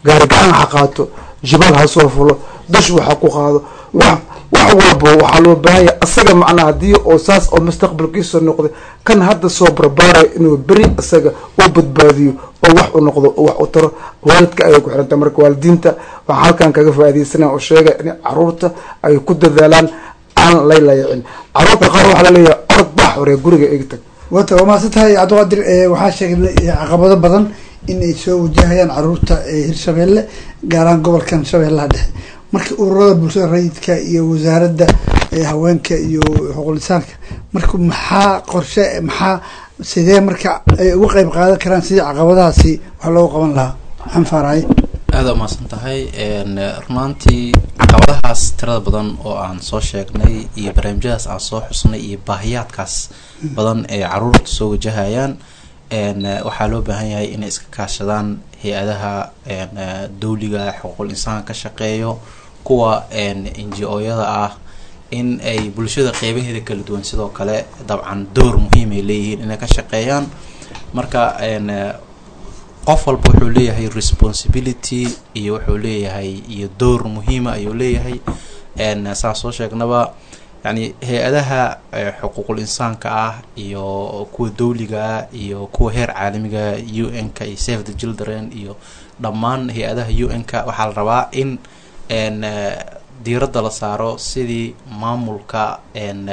gaari gacan ha qaato jibal ha soo fulo dush waxa ku qaado wax wax walba waxaa loo baahan yahay asaga macnaa haddii oo saas oo mustaqbalkiisa noqday kan hadda soo barbaarayo inuu beri isaga u badbaadiyo oo wax u noqdo oo wax u taro waalidka ayay ku xiranta marka waalidiinta waxaa halkan kaga faa'iidaysanaya oo sheegaya in caruurta ay ku dadaalaan aan laylayicin caruurta qaar waxaa laleeyahay orod bax hore guriga igi tag wata waa mahadsan tahay cabdiqaadir eh, waxaa sheegay caqabado badan in ay soo wajahayaan caruurta ee hirshabeelle gaar ahaan gobolkan shabeellaha dhexe marka ururada bulshada rayidka iyo wasaaradda eh, haweenka iyo xuquulisaanka marka maxaa qorshe maxaa sidee marka ay uga qeyb qaadan karaan sidii caqabadahaasi wax loogu qaban lahaa maxamed faaraye aada umahadsan tahay n runaantii caqabadahaas tirada badan oo aan soo sheegnay iyo barnaamijyadaas aan soo xusnay iyo baahiyaadkaas badan ee caruurta soo wajahayaan n waxaa loo baahan yahay inay iska kaashadaan hay-adaha n dawliga xuquuqul insaanka ka shaqeeyo kuwa n n g o-yada ah in ay bulshada qeybaheeda kala duwan sidoo kale dabcan door muhiim ay leeyihiin inay ka shaqeeyaan marka n qof walba wuxuu leeyahay responsibility iyo wuxuu leeyahay iyo door muhiima ayuu leeyahay n saan soo sheegnaba yani hay-adaha eh, xuquuqul insaanka ah iyo kuwa dawliga ah iyo kuwa heer caalamiga u n-ka iyo save the children iyo dhammaan hay-adaha u n-ka waxaa la rabaa in n diiradda la saaro sidii maamulka n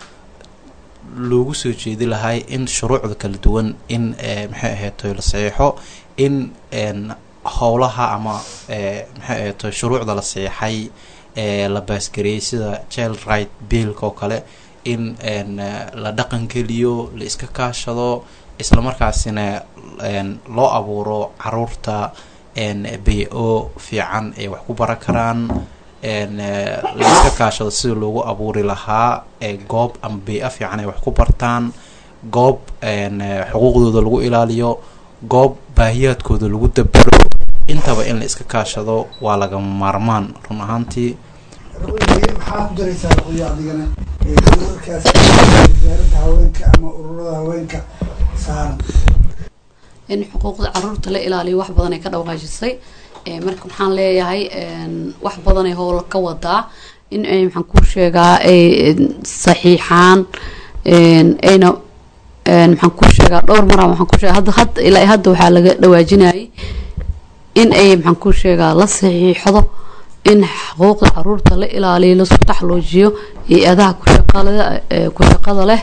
loogu soo jeedi lahay in shuruucda kala duwan in maxay ahaytoy la saxiixo in n howlaha ama maxay ahaytoy shuruucda la saxiixay ee la baasgareeyay sida child right billka oo kale in n la dhaqan geliyo la iska kaashado islamarkaasina n loo abuuro caruurta n bay-o fiican ay wax ku baran karaan n la iska kaashado sida loogu abuuri lahaa goob ama bay-a fiican ay wax ku bartaan goob n xuquuqdooda lagu ilaaliyo goob baahiyaadkooda lagu dabero intaba in la iska kaashado waa lagama maarmaan run ahaantii maxaa ku daraysaa qoyo adigana ururkaas wasaaradda haweenka ama ururada haweenka saaran in xuquuqda caruurta la ilaaliyo wax badan ay ka dhawaajisay marka waxaan leeyahay wax badanay howla ka wadaa in ay maxaan ku sheegaa ay saxiixaan ayna maxaan ku sheegaa dhowr mara waxaan ku sheega hadda hadda ilaa hadda waxaa laga dhawaajinayay in ay maxaan ku sheegaa la saxiixdo in xuquuqda caruurta la ilaaliyo lasku taxloojiyo hay-adaha kushaqalada ku shaqada leh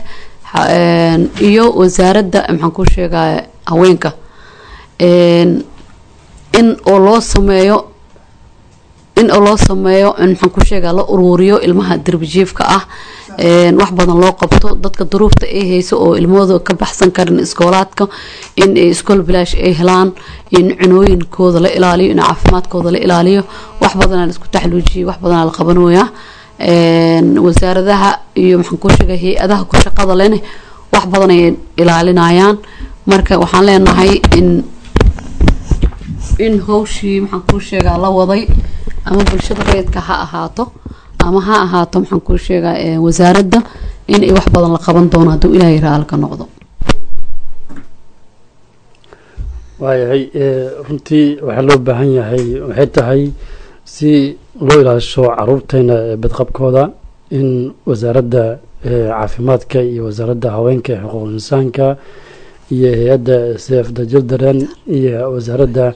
iyo wasaaradda maxaan ku sheegaa haweenka in oo loo sameeyo in oo loo sameeyo maxaan ku sheegaa la uruuriyo ilmaha darbijiifka ah wax badan loo qabto dadka duruufta ay hayso oo ilmahooda ka baxsan karin iskoolaadka in iskool bilaash ay helaan in cunooyinkooda la ilaaliyo in caafimaadkooda la ilaaliyo wax badanaa la isku taxluujiyay wax badanaa la qabanooyaa wasaaradaha iyo maxaan ku sheega hay-adaha ku shaqada lene wax badan ay ilaalinayaan marka waxaan leenahay in in hawshii maxaan kuu sheegaa la waday ama bulshada reedka ha ahaato ama ha ahaato maxaan kuu sheegaa wasaaradda in ay wax badan la qaban doono hadduu ilaahay raalka noqdo waayahay runtii waxaa loo baahan yahay waxay tahay si loo ilaasho caruurteena badqabkooda in wasaaradda caafimaadka iyo wasaaradda haweenka ee xuquuqul insaanka iyo hay-adda save the children iyo wasaaradda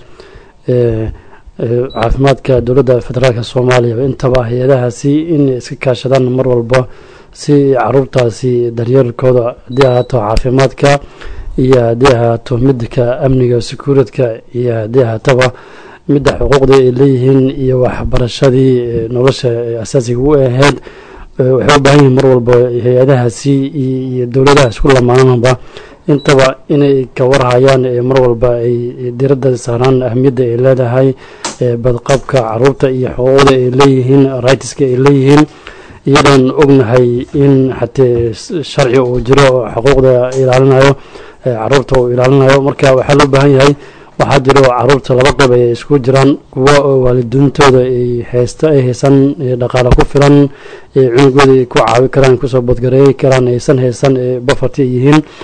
caafimaadka dowladda federaalka soomaaliya intaba hay-adahaasi inay iska kaashadaan mar walba si caruurtaasi daryeelkooda haddii ahaato caafimaadka iyo haddii ahaato midka amniga secuuritka iyo haddii ahaataba midda xuquuqda ay leeyihiin iyo waxbarashadii nolosha asaasiga u ahayd waxay u baahan yihiin mar walba hay-adahaasi iyo dowladaha isku lamaananba intaba inay ka warhayaan mar walba ay diradda saaraan ahamiyadda ay leedahay badqabka caruurta iyo xuquuqda ay leeyihiin rightska ay leeyihiin iyadoon ognahay in xatee sharci uu jiro xuquuqda ilaalinayo caruurta uu ilaalinayo marka waxaa loo baahan yahay waxaa jiro caruurta laba qeyb ay isku jiraan kuwa waalidiintooda ay haysta ay haysan dhaqaale ku filan cunugooda ay ku caawi karaan kusoo badgareey karaan aysan haysan bafarti yihiin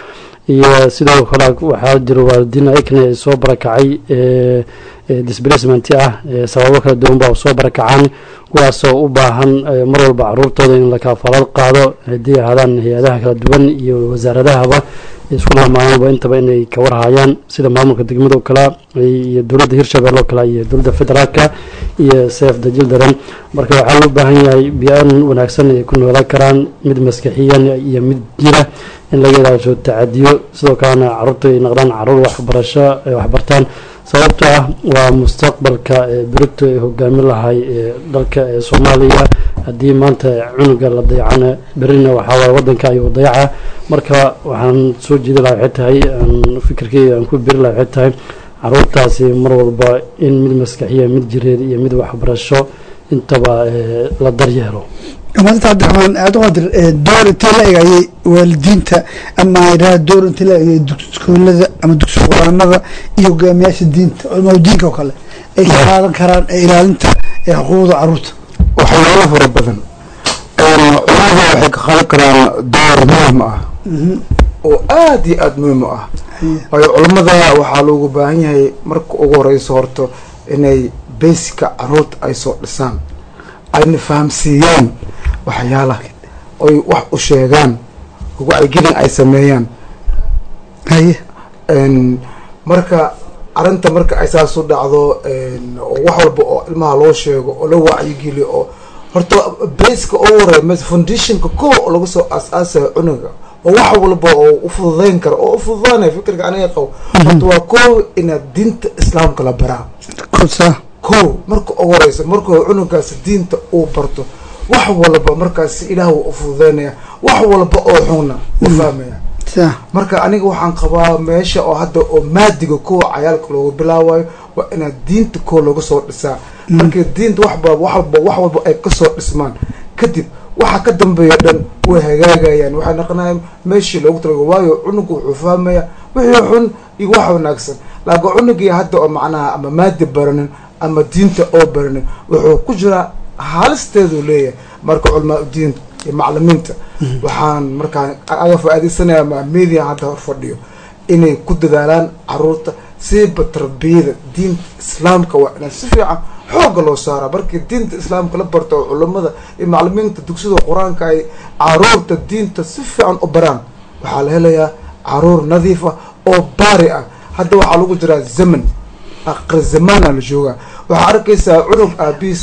iyo sidoo kale waxaa jira waalidiin ayakana ay soo barakacay ee ee displacement ah ee sababo kala duwan baa soo barakacaan kuwaasoo u baahan ee mar walba caruurtooda in la kaafalad qaado haddii ahaadaan hay-adaha kala duwan iyo wasaaradahaba isku laamaanba intaba inay ka warhayaan sida maamulka degmada oo kale iyo dowladda hirshabelle oo kale iyo dowladda federaalka iyo sef the children marka waxaa loo baahan yahay bi-aan wanaagsan ay ku noolaan karaan mid maskaxiyan iyo mid jira in laga ilaasho tacadiyo sidoo kalena caruurta ay noqdaan caruur waxbarasho ay waxbartaan sababtoo ah waa mustaqbalka ee berito ay hogaamin lahay ee dalka ee soomaaliya haddii maanta cunuga la dayacana berina waxaawaay wadanka ayuu dayaca marka waxaan soo jeedi laha waxay tahay aan fikirkeyga aan ku beri laha waxay tahay caruurtaasi mar walba in mid maskaxiya mid jireed iyo mid waxbarasho intaba ee la daryeelo maanta cabdiraxmaan cabdiqaadir ee door intee la eg ayay waalidiinta ama idhaha door intee la eg ayay iskuulada ama dugsi quraanada iyo hogaamiyaasha diinta culamaadu diinka oo kale ay ka qaadan karaan ee ilaalinta ee xuquuqda caruurta waxyaalo fara badan culamada waxay ka qaadan karaan door muhim ah oo aada iyo aada muhiim u ah waayo culamada waxaa loogu baahan yahay marka ugu horeyso horto inay basica caruurta ay soo dhisaan ayna fahamsiiyaan waxyaalaha oy wax u sheegaan wacyigelin ay sameeyaan haye marka arrinta marka ay saas u dhacdo oo wax walba oo ilmaha loo sheego oo la wacyigeliyo oo horta basica ugu horeya m foundationka ko oo laga soo aas-aasayo cunuga oo wax walba oo u fududeyn kara oo u fududaanaya fikirka aniga qabo horta waa ko inaad diinta islaamka la baraa kosa ko marka ugu horeysa markuu cunugaasi diinta uu barto wax walba markaasi ilaah wuu u fududeynaya wax walba oo xunna u fahmaya sa marka aniga waxaan qabaa meesha oo hadda oo maadiga kowa cayaalka loogu bilaabayo waa inaad diinta koo looga soo dhisaa markii diinta waxba wax walba wax walba ay kasoo dhismaan kadib waxa ka dambeeya dhan way hagaagayaan waxay naqonayaan meeshii loogu talaga waayo cunuga wuxuu fahmaya wixii xun iyo wax wanaagsan laakiin cunugii hadda oo macnaha ama maadi baranin ama diinta oo baranin wuxuu ku jiraa haalisteedu leeyahay marka culamaa diinta iyo maclimiinta waxaan markaa aga faa-iideysanaya ma media hadda hor fadhiyo inay ku dadaalaan caruurta siiba tarbiyada diinta islaamka waa inaa si fiican xoogga loo saaraa markii diinta islaamka la barto oo culamada iyo maclimiinta dugsida qur-aanka ay caruurta diinta si fiican u baraan waxaa la helayaa caruur nadiif ah oo baari ah hadda waxaa lagu jiraa zaman aqri zamaana la joogaa waxaa arkaysaa cunug aabiis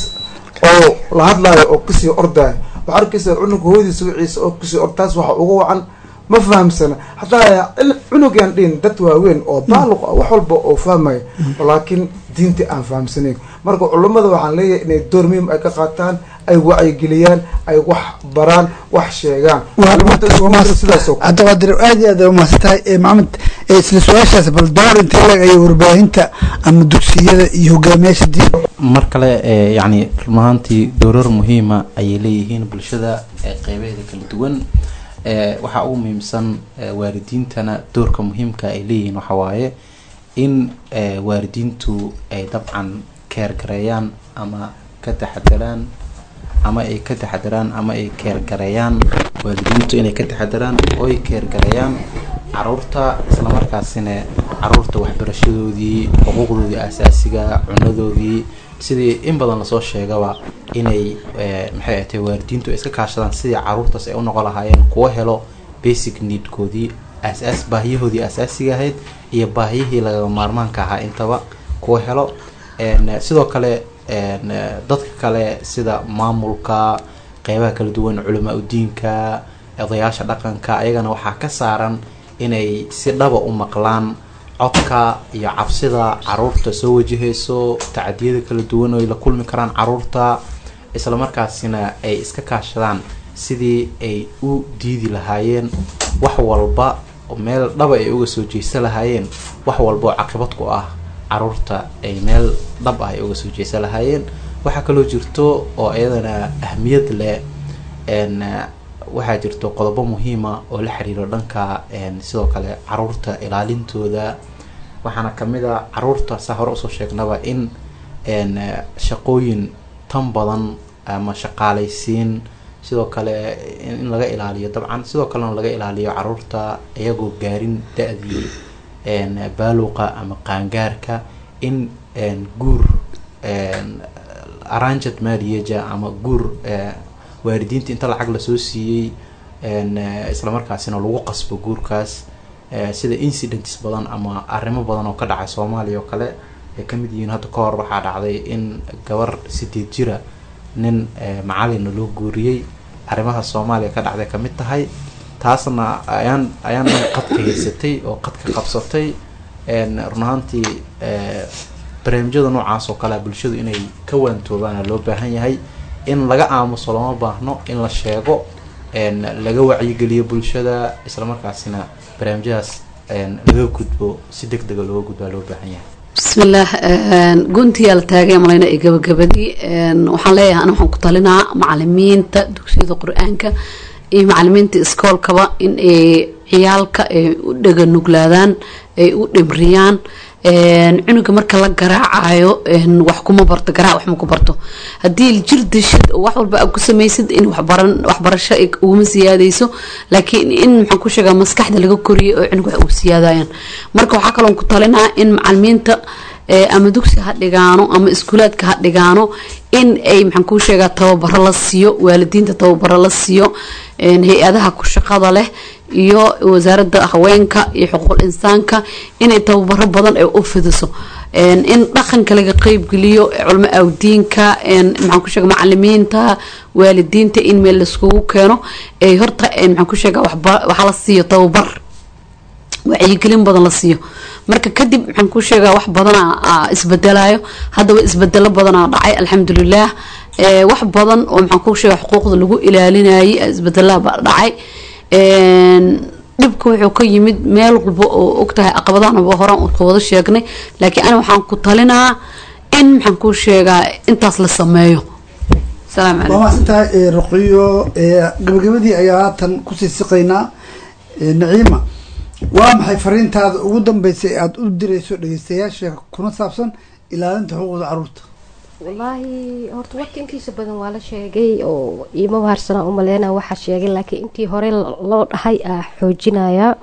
oo la hadlaayo oo kasii ordaayo waxaa arkaysaa cunug hooyadiisa wiciisa oo kasii ord taas waxa uga wacan ma fahamsana hataa cunugaan dhihin dad waaweyn oo baaluq ah wax walba oo fahmaya laakiin diintii aan fahamsanayn marka culamada waxaan leeyahay inay door muhiim ay ka qaataan ay wacyigeliyaan ay wax baraan wax sheegaan sidaasoo cabdiqaadir aad iyo aad ay umahadsan tahay ee maxamed ee isla su-aashaas bal door intee la eg ayay warbaahinta ama dugsiyada iyo hogaamiyaasha diinta mar kale ee yacni runahaantii doorar muhiima ayay leeyihiin bulshada ee qeybaheeda kala duwan ee waxaa ugu muhiimsan ee waalidiintana doorka muhiimka ay leeyihiin waxaa waaye in ee waalidiintu ay dabcan keergareeyaan ama ka taxadaraan ama ay ka taxadaraan ama ay keergareeyaan waalidiintu inay ka taxadaraan oy keergareeyaan caruurta islamarkaasina caruurta waxbarashadoodii xuquuqdoodii asaasiga cunadoodii sidii in badan lasoo sheegaba inay maxay ahtay waalidiintu ay iska kaashadaan sidii caruurtaas ay u noqon lahaayeen kuwa helo basic needkoodii asaas baahiyahoodii asaasiga ahayd iyo baahiyihii lagama maarmaanka ahaa intaba kuwa helo sidoo kale dadka kale sida maamulka qeybaha kala duwan culamaa udiinka odayaasha dhaqanka ayagana waxaa ka saaran inay si dhaba u maqlaan codka iyo cabsida caruurta soo wajahayso tacadiyada kala duwan oy la kulmi karaan caruurta islamarkaasina ay iska kaashadaan sidii ay u diidi lahaayeen wax walba meel dhaba ay uga soo jeesta lahaayeen wax walba oo caqibad ku ah caruurta ay meel dhab ah ay uga soo jeesta lahaayeen waxaa kaloo jirto oo iyadana ahmiyad leh waxaa jirto qodobo muhiima oo la xiriiro dhanka sidoo kale caruurta ilaalintooda waxaana kamid a caruurta saa hore usoo sheegnaba in shaqooyin tan badan ama shaqaaleysiin sidoo kale in in laga ilaaliyo dabcan sidoo kalena laga ilaaliyo caruurta iyagoo gaarin da-dii een, baaluqa ama qaangaarka in een, guur een, arranged marriage ama guur eh, waalidiinta inta lacag lasoo siiyey een, eh, islamarkaasina lagu qasbo guurkaas eh, sida incidents badan ama arrimo badan oo ka dhacay soomaaliya oo kale ay kamid yihiin hadda ka hor waxaa dhacday in gabar sideed jira nin eh, macalina loo guuriyey arrimaha soomaaliya ka dhacday kamid tahay taasna ayaan ayaan qadka haysatay oo qadka qabsatay een, run ahaantii eh, barnaamijyada noocaas oo kale bulshadu inay ka waantoobaana loo baahan yahay in laga aamuso lama baahno in la sheego een, laga wacyigeliyo bulshada islamarkaasina barnaamijyadaas een, laga gudbo si deg dega looga gudbaa loo baahan yahay bismillaah guntiyaa la taagay malayna ee gabagabadii een, waxaan leeyahay ana waxaan ku talinaa macalimiinta dugsiyada qur-aanka iyo macalimiinta iskoolkaba in ay ciyaalka ay u dhega nuglaadaan ay u dhimriyaan een, cunuga marka la garaacayo een, wax kuma barto garaac wax ma ku barto haddii jir dishid oo wax walba aad ku samaysid in waxbaran waxbarasho ay uguma siyaadayso laakiin in maxaan ku sheegaa maskaxda laga koriyay oo cunug wax ugu siyaadayaan marka waxaa kaloon ku talinaa in macalimiinta ee, ama dugsi ha dhigaano ama iskuulaadka ha dhigaano in ay maxaan kuu sheegaa tababaro la siiyo waalidiinta tababaro la siiyo een, hay-adaha ku shaqada leh iyo wasaaradda haweenka iyo xuquuqul insaanka inay tababaro badan ay u fidiso een, in dhaqanka laga qeybgeliyo culmo awdiinka een, maxaan ku sheega macalimiinta waalidiinta in meel laiskugu keeno ay horta een, maxaan ku sheega waxba waxaa la siiyo tababar wacyigelin badan la siiyo marka kadib maxaan ku sheegaa wax badana isbedelayo haddaba isbedelo badanaa dhacay alxamdulilah ee, wax badan oo maxaan ku sheega xuquuqda lagu ilaalinayay isbedelaba dhacay een, dhibka wuxuu ka yimid meel walba oo ogtahay caqabadahanaba horaan ka wada sheegnay laakiin ani waxaan ku talinaa in maxaan ku sheegaa intaas la sameeyo salaamu waa calaykum mahadsantahay ee, ruqiyo ee, gabagabadii ayaa haatan kusii siqaynaa ee, naciima waa maxay fariintaada ugu dambeysay ee aada u dirayso dhegeystayaasha kuna saabsan ilaalinta xuquuqda caruurta wallaahi horta warka intiisa badan waa la sheegay oo iima baharsanaa umaleyna waxaa sheegay laakiin intii hore loo dhahay aa xoojinayaa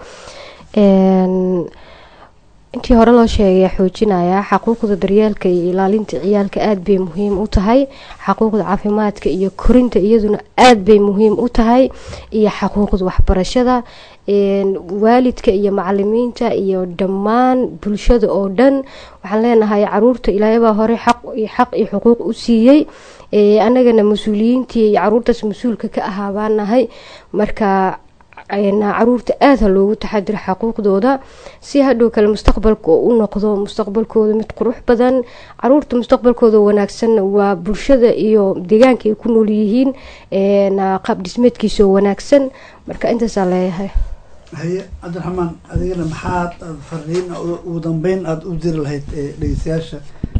Een, intii hore loo sheegay aa xoojinayaa xaquuqda daryeelka iyo ilaalinta ciyaalka aada bay muhiim u tahay xaquuqda caafimaadka iyo korinta iyaduna aada bay muhiim u tahay iyo xaquuqda waxbarashada een, waalidka iyo macalimiinta iyo dhammaan bulshada oo dhan waxaan leenahay caruurta ilaahybaa hore xaq iyo xaq iyo xuquuq u siiyey ee, annagana mas-uuliyiintii iyo caruurtaas mas-uulka ka ahaa baan nahay marka een, caruurta aada ha loogu taxadiro xaquuqdooda si hadhow kale mustaqbalka oo u noqdo mustaqbalkooda mid qurux badan caruurta mustaqbalkooda wanaagsan waa bulshada iyo deegaanka ay ku nool yihiin een, qaab dhismeedkiisa oo wanaagsan marka intaasaa leeyahay haye cabdiraxmaan adigana maxaad aada fariin u- ugu dambeyn aada u diri lahayd ee dhegeystayaasha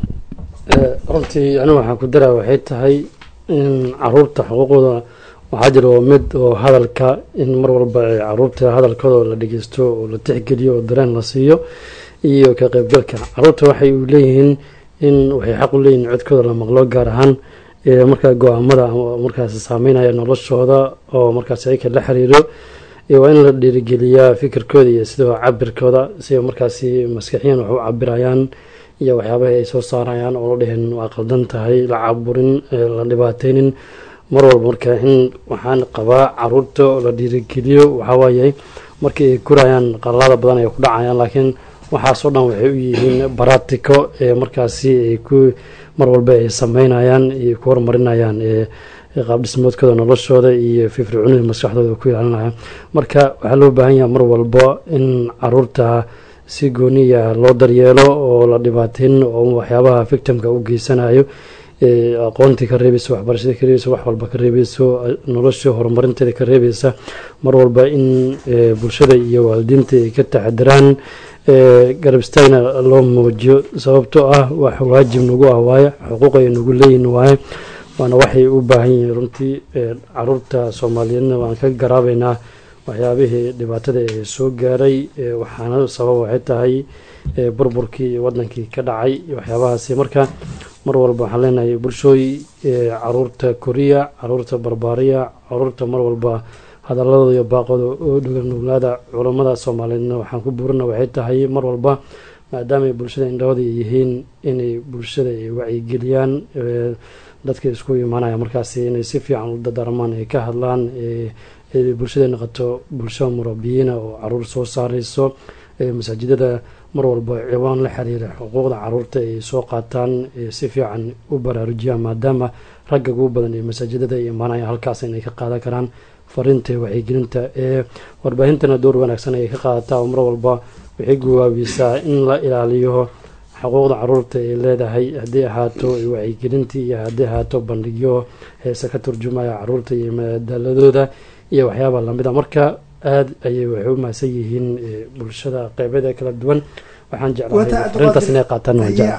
Eh, runtii anigu waxaan ku daraa waxay tahay in caruurta xuquuqdooda waxaa jira oo mid oo hadalka in mar walba ay caruurta hadalkooda la dhegeysto oo la tixgeliyo oo dareen la siiyo iyo ka qaybgalka caruurta waxay u leeyihiin in waxay xaq u leeyihiin codkooda la maqlo gaar ahaan ee markaa go-aamada ama markaas saameynaya noloshooda oo markaas ayaka la xiriiro iyo waa in la dhiirigeliyaa fikirkooda iyo sidoo cabirkooda si markaasi maskaxiyan wax u cabirayaan iyo waxyaabaha ay soo saarayaan oo la dheheen waa qaldan tahay la caburin ee la dhibaateynin mar walba marka in waxaan qabaa caruurta oo la dhiirigeliyo waxawaaye markii ay kurayaan qalalaada badan ay ku dhacayaan laakiin waxaasoo dhan waxay u yihiin baratiko ee markaasi ay ku mar walba ay sameynayaan iyo ku horumarinayaan ee ee qaab dhismoodkooda noloshooda iyo firfircoonida maskaxdooda ku ilaalinaya marka waxaa loo baahan yahay mar walba in caruurta si gooniya loo daryeelo oo la dhibaateyn oo waxyaabaha victimka u geysanayo ee aqoontii ka reebeysa waxbarashadii ka reebeysa wax walba ka reebeyso nolosha horumarinteeda ka reebeysa mar walba in ee, bulshada iyo waalidiinta ay ka taxadiraan ee, garab istaagna loo muujiyo sababtoo ah wax waajib nagu ah waaye xuquuq ay nagu leeyihin waaye waana waxay u baahan yihiin runtii ee, caruurta soomaaliyeedna waan ka garaabeynaa waxyaabihii dhibaatada ee soo gaaray ee, waxaana sabab waxay tahay ee, burburkii wadankii ka dhacay iyo waxyaabahaasi marka mar walba waxaan leenahay bulshooy caruurta koriya caruurta barbaariya caruurta mar walba hadaladooda iyo baaqooda oo dhuganuglaada culammada soomaaliyeedna waxaan ku buurina waxay tahay mar walba maadaamaay bulshada indhahooda yihiin inay bulshada ay wacyigeliyaan dadka isku imaanaya markaasi inay si fiican u dadarmaan ay ka hadlaan bulshada noqoto bulsho murabiyiina oo caruur soo saareyso masaajidada mar walba ciwaan la xiriira xuquuqda caruurta ay soo qaataan si fiican u baraarujiyaan maadaama ragga ugu badan ee masaajidada ay imaanaya halkaas inay ka qaadan karaan fariinta wacyigelinta ee warbaahintana door wanaagsan ayay ka qaadataa oo mar walba waxay gawaabisaa in la ilaaliyo xuquuqda caruurta ay leedahay haddii ahaato wacyigelintii iyo haddii ahaato bandhigyo heese ka turjumaya caruurta iyo madaaladooda iyo waxyaaba lamida marka aada ayay waxay u mahadsan yihiin bulshada qeybeeda kala duwan waxaan jeclahay arintaas inay qaataan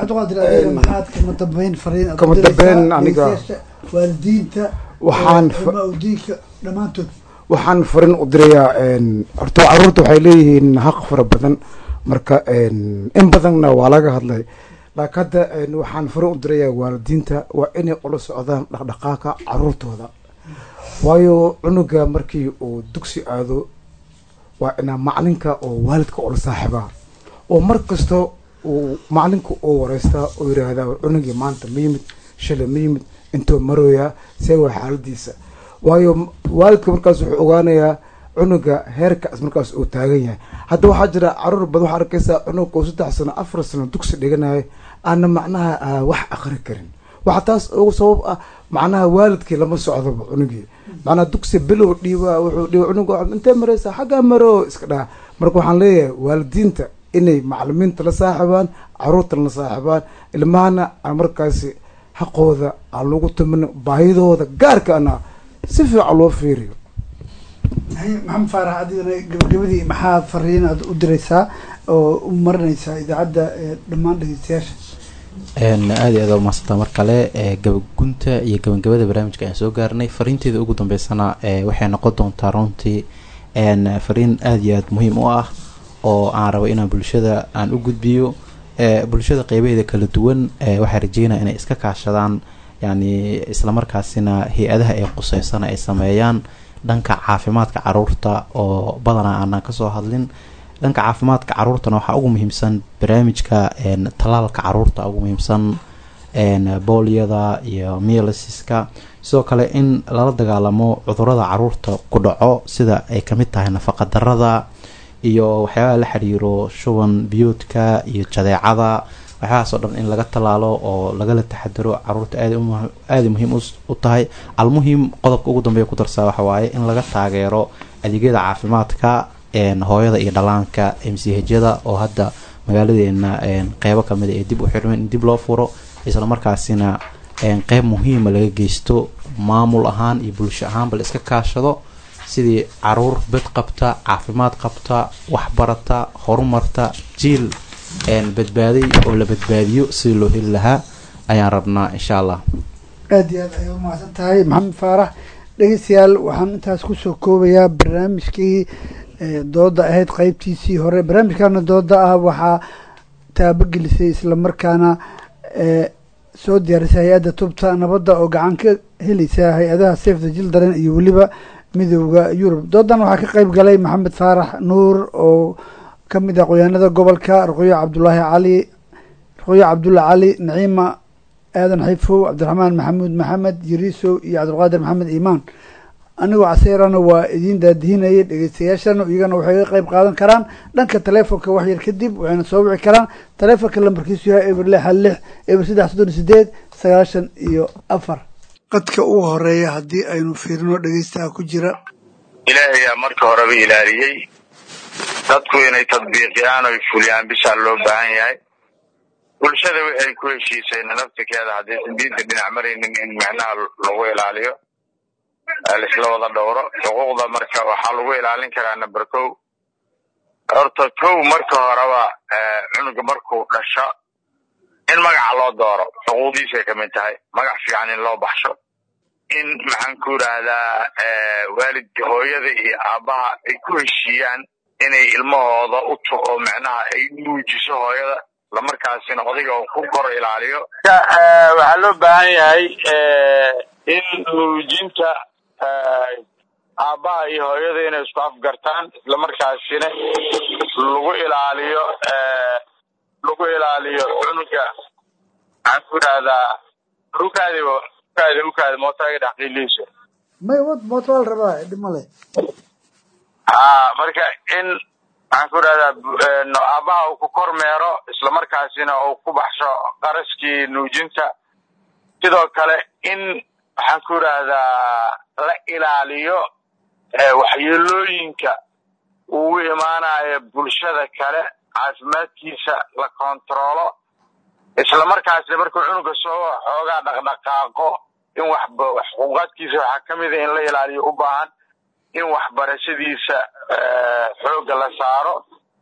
maxaad kama dambeyn fariin Kama dambeyn aniga- waalidiinta Waxaan fa- culamaau diinka dhammaantood waxaan farin u dirayaa horta caruurta waxay leeyihiin xaq fara badan marka in badanna waa laga hadlay laakiin hadda waxaan farin u dirayaa waalidiinta waa inay ula socdaan dhaqdhaqaaqa caruurtooda waayo cunuga markii uu dugsi aado waa inaa macalinka oo waalidka ula saaxiibaa oo mar kasta uu macalinka uu wareystaa oo yiraahdaa cunugii maanta ma yimid shalay ma yimid intuu marooyaa see waa xaaladiisa waayo m- waalidka markaas wuxuu ogaanayaa cunuga heerkaas markaas uu taagan yahay hadda waxaa jira caruur badan waxaa arkaysaa cunugka uu saddex sano afar sano dugsi dhiganayo aana macnaha ah, wax aqri karin waxaa taas ugu sabab ah macnaha waalidkii lama socdoba cunugii macnaha dugsi bilow dhiiba wuxuu dhiiba cunuga intee maraysaa xaggaa maro iska dhaha marka waxaan leeyahay waalidiinta inay macalimiinta la saaxibaan caruurta la saaxibaan ilmahana aan markaasi xaqooda aan lagu tumin baahidooda gaarkaana si fiican loo fiiriyo haye maxamed faarax adigana gabagabadii maxaa fariin aad u diraysaa oo u marinaysaa idaacadda ee dhammaan dhegeystayaasha een aada iyo aada umahadsantaa mar kale ee gabagunta iyo gabagabada barnaamijka ayaan soo gaarnay fariinteeda ugu dambeysana ee waxay noqon doontaa runtii een fariin aada iyo aada muhiim u ah oo aan rabo inaan bulshada aan u gudbiyo ee bulshada qeybaheeda kala duwan ee waxaa rajeynaya inay iska kaashadaan yacni islamarkaasina hay-adaha ay quseysana ay sameeyaan dhanka caafimaadka caruurta oo badanaa aanan kasoo hadlin dhanka caafimaadka caruurtana waxaa ugu muhiimsan barnaamijka een tallaalka caruurta ugu muhiimsan een booliyada iyo mielisiska sidoo kale in lala dagaalamo cudurada caruurta ku dhaco sida ay kamid tahay nafaqa darada iyo waxyaabaha la xiriiro shuban biyoodka iyo jadeecada waxyaahaas oo dhan in laga tallaalo oo lagala taxadaro caruurta aada u- aada muhiim us- u tahay almuhim qodobka ugu dambeeya ku darsaa waxa waaye in laga taageero adeegyada caafimaadka een hooyada iyo dhalaanka m c hjyada oo hadda magaaladeena een qeybo kamida ee dib u xirmeen in dib loo furo islamarkaasina een qeyb muhiima laga geysto maamul ahaan iyo bulsho ahaanba la iska kaashado sidii caruur bed qabta caafimaad qabta waxbarata horumarta jiil een badbaaday oo la badbaadiyo sidii loo heli lahaa ayaan rabnaa insha allah aada iyo aad ayay umahadsan tahay maxamed faarax dhegeystayaal waxaan intaas kusoo koobayaa barnaamijkii ee, dooda ahayd qeybtiisii hore barnaamijkana dooda ah waxaa taabagelisay islamarkaana ee, soo diyaarisay hay-adda tubta nabadda oo gacan ka helaysa hay-adaha safe the children iyo weliba midooda yurub doodan waxaa ka qeyb galay maxamed faarax nuur oo ka mid ah qoyaanada gobolka ruqyo cabdulaahi cali ruqyo cabdulla cali naciima aadan xifow cabdiraxmaan maxamuud maxamed yiriisow iyo cabdulqaadir maxamed iimaan anigoo caseerana waa idiin daadihinayay dhegeystayaashana iyagana waxay ga qeyb qaadan karaan dhanka taleefonka wax yar kadib waxayna soo wici karaan taleefonka lambarkiisu yahay eber lix hal lix eber saddex soddon iyo sideed sagaashan iyo afar qadka ugu horeeya haddii aynu fiirino dhegeystaha ku jira ilaahayaa marka horeba ilaaliyey dadku inay tadbiiqiyaan oy fuliyaan bishaa loo baahan yahay bulshada waxay ku heshiiseen naftirkeeda haddaysan diinta dhinac maraynin in micnaha lagu ilaaliyo ee laisla wada dhowro xuquuqda marka waxaa lagu ilaalin karaa number kow horta kow marka horeba ee, cunuga markuu dhasho in magaca loo dooro xuquuqdiisay ka mid tahay magac fiican in loo baxsho in maxaan ku yidhaahdaa eh, waalidka hooyada iyo aabbaha ay ku heshiiyaan inay ilmahooda u tuqo macnaha ay nuujiso hooyada islamarkaasina odayga uu ku kor ilaaliyo waxaa loo baahan yahay in nuujinta aabbaha iyo hooyada inay isku afgartaan islamarkaasina lagu ilaaliyo lagu ilaaliyo cunuga maxaan ku idhahdaa ukaadi ukaadi ukaadi mootaga dhaxqiilihiisa may wad mooto waa la rabaa dhib male ha marka in maxaan ku idhahdaa aabbaha uu ku kormeero islamarkaasina uu ku baxsho qaraskii nuujinta sidoo kale in waxaan ku idhaahdaa la ilaaliyo waxyeelooyinka ugu imaanayo bulshada kale caafimaadkiisa la kontaroolo islamarkaasna markuu cunuga soo xoogaa dhaqdhaqaaqo in wax xuquuqaadkiisa waxaa ka mida in la ilaaliyo u baahan in waxbarashadiisa xoogga la saaro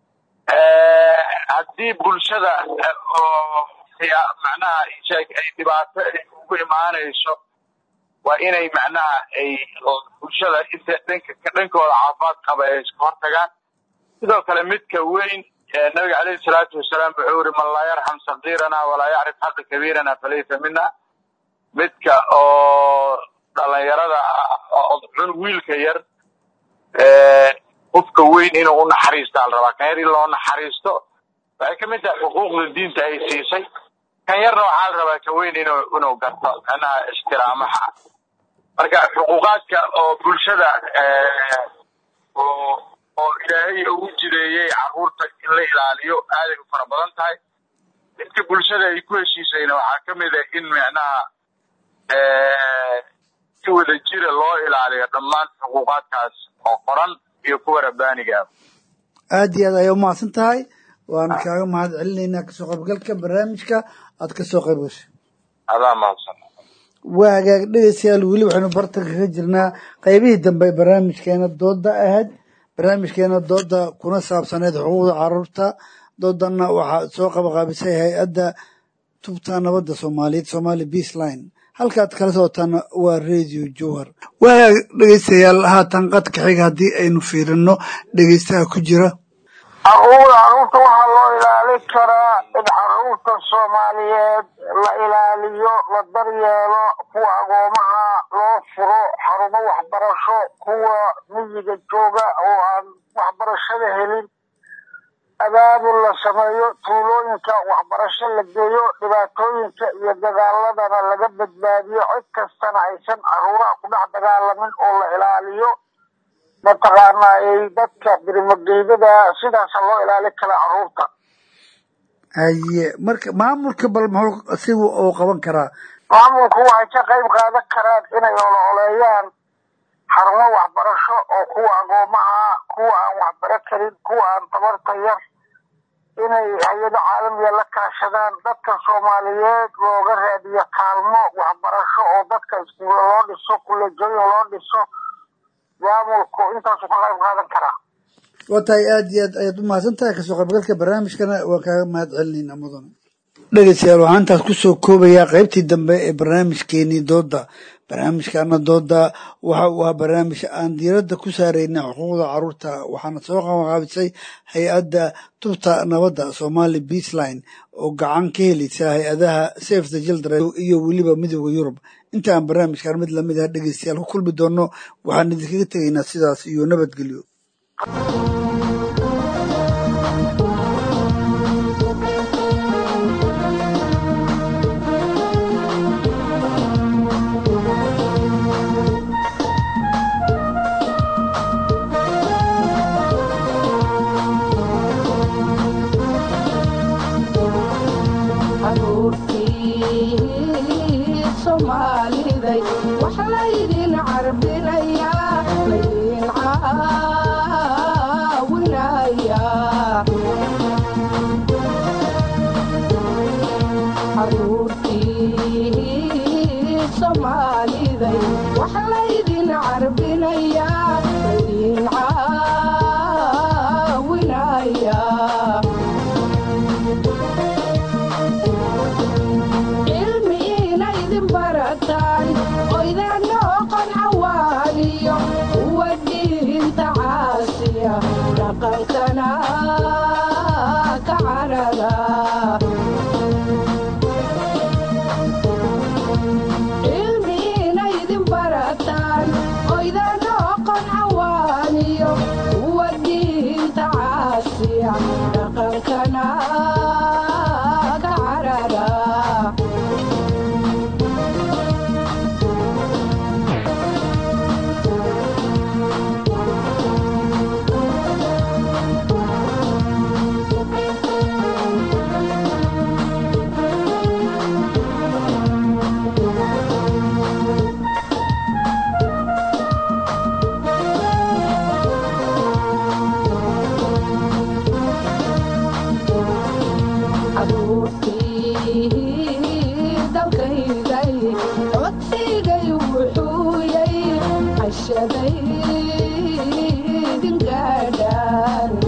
haddii bulshada oo macnaha ay dhibaato ugu imaanayso waa inay macnaha ay bulshada inta dhanka dhankooda caafimaad qaba ay iska hortagaan sidoo kale midka weyn nabiga caleyhi salaatu wasalaam wuxuu yiri man laa yarxam sakiirana walaa yacrif xaqa kabiirana falaysa mina midka oo dhalinyarada cunug wiilka yar qofka weyn inuu u naxariistaa la rabaa kan yar in loo naxariisto waxay ka mid tahay xuquuqda diinta ay siisay kan yarna waxaa la rabaa ka weyn inuu inuu garto macnaha ixtiraamaha marka xuquuqaadka oo bulshada oo oo ilaahay ugu jireeyey carruurta in la ilaaliyo aaday u fara badan tahay midka bulshada ay ku heshiisayna waxaa ka mid a in macnaha si wada jira loo ilaaliyo dhammaan xuquuqaadkaas oo qoran iyo kuwa rabbaaniga ah aad iyo aad ayay umahadsan tahay waan kaaga mahad celinaynaa kasoo qaybgalka barnaamijka aad kasoo qayb gashay adaa mahadsan waa hagaag dhegeystayaal weli waxaynu bartanka ka jirnaa qaybihii dambe ee barnaamijkeena dooda ahayd barnaamijkeena dooda kuna saabsaneyd xuquuqda caruurta doodana waxaa soo qabaqaabisay hay-adda tubta nabadda soomaaliyeed somali beaceline halkaad kala socotaana waa radio jowhar waa hagaag dhegeystayaal haatan qadka xiga haddii aynu fiirino dhegeystaha ku jira caruurda caruurta waxaa loo ilaalin karaa in caruurta soomaaliyeed la ilaaliyo la daryeelo kuwa agoomaha loo furo xarumo waxbarasho kuwa miyiga jooga oo aan waxbarashada helin abaabul la sameeyo tuulooyinka waxbarasho la geeyo dhibaatooyinka iyo dagaaladana laga badbaadiyo cid kastana aysan caruuraha ku dhex dagaalamin oo la ilaaliyo mataqaanaa ay dadka birmageydada sidaasa loo ilaalin karaa caruurta haye marka maamulka bal muxuu sigu uu qaban karaa maamulku waxay ka qayb qaadan karaan inay ololeeyaan xarumo waxbarasho oo kuwa agoomaha kuwa aan waxbaro karin kuwa aan tabarta yar inay hay-ado caalamiya la kaashadaan dadka soomaaliyeed looga raadiyo kaalmo waxbarasho oo dadka iskuulo loo dhiso kulejooyin loo dhiso maamulku intaasu ka qayb qaadan karaa waa tahay aada iyo aad ayaad umahadsan tahay kasoo qaybgalka barnaamijkana waan kaaga mahad celinayna mudane dhegeystayaal waxaan intaas kusoo koobayaa qaybtii dambe ee barnaamijkeenii dooda barnaamijkaana dooda waxa uu ahaa barnaamij aan diiradda ku saareyna xuquuqda caruurta waxaana soo qabanqaabisay hay-adda tubta nabadda somali beaceline oo gacan ka helaysa hay-adaha safe the children iyo weliba midooda yurub inta aan barnaamijkan mid lamid ah dhegeystayaal ku kulmi doono waxaan idinkaga tegaynaa sidaas iyo nabadgelyo caruurtii soomaaliday wax laydin carbinayaa laydin caawinayaa caruurtii soomaaliday wax laydin carbinayaa laydin caawinayaa cilmi inaydin barataan oydaan noqon cawaaniyo kuwa diinta caasiya dhaqankana ka carara bulshadaydin gaadhaan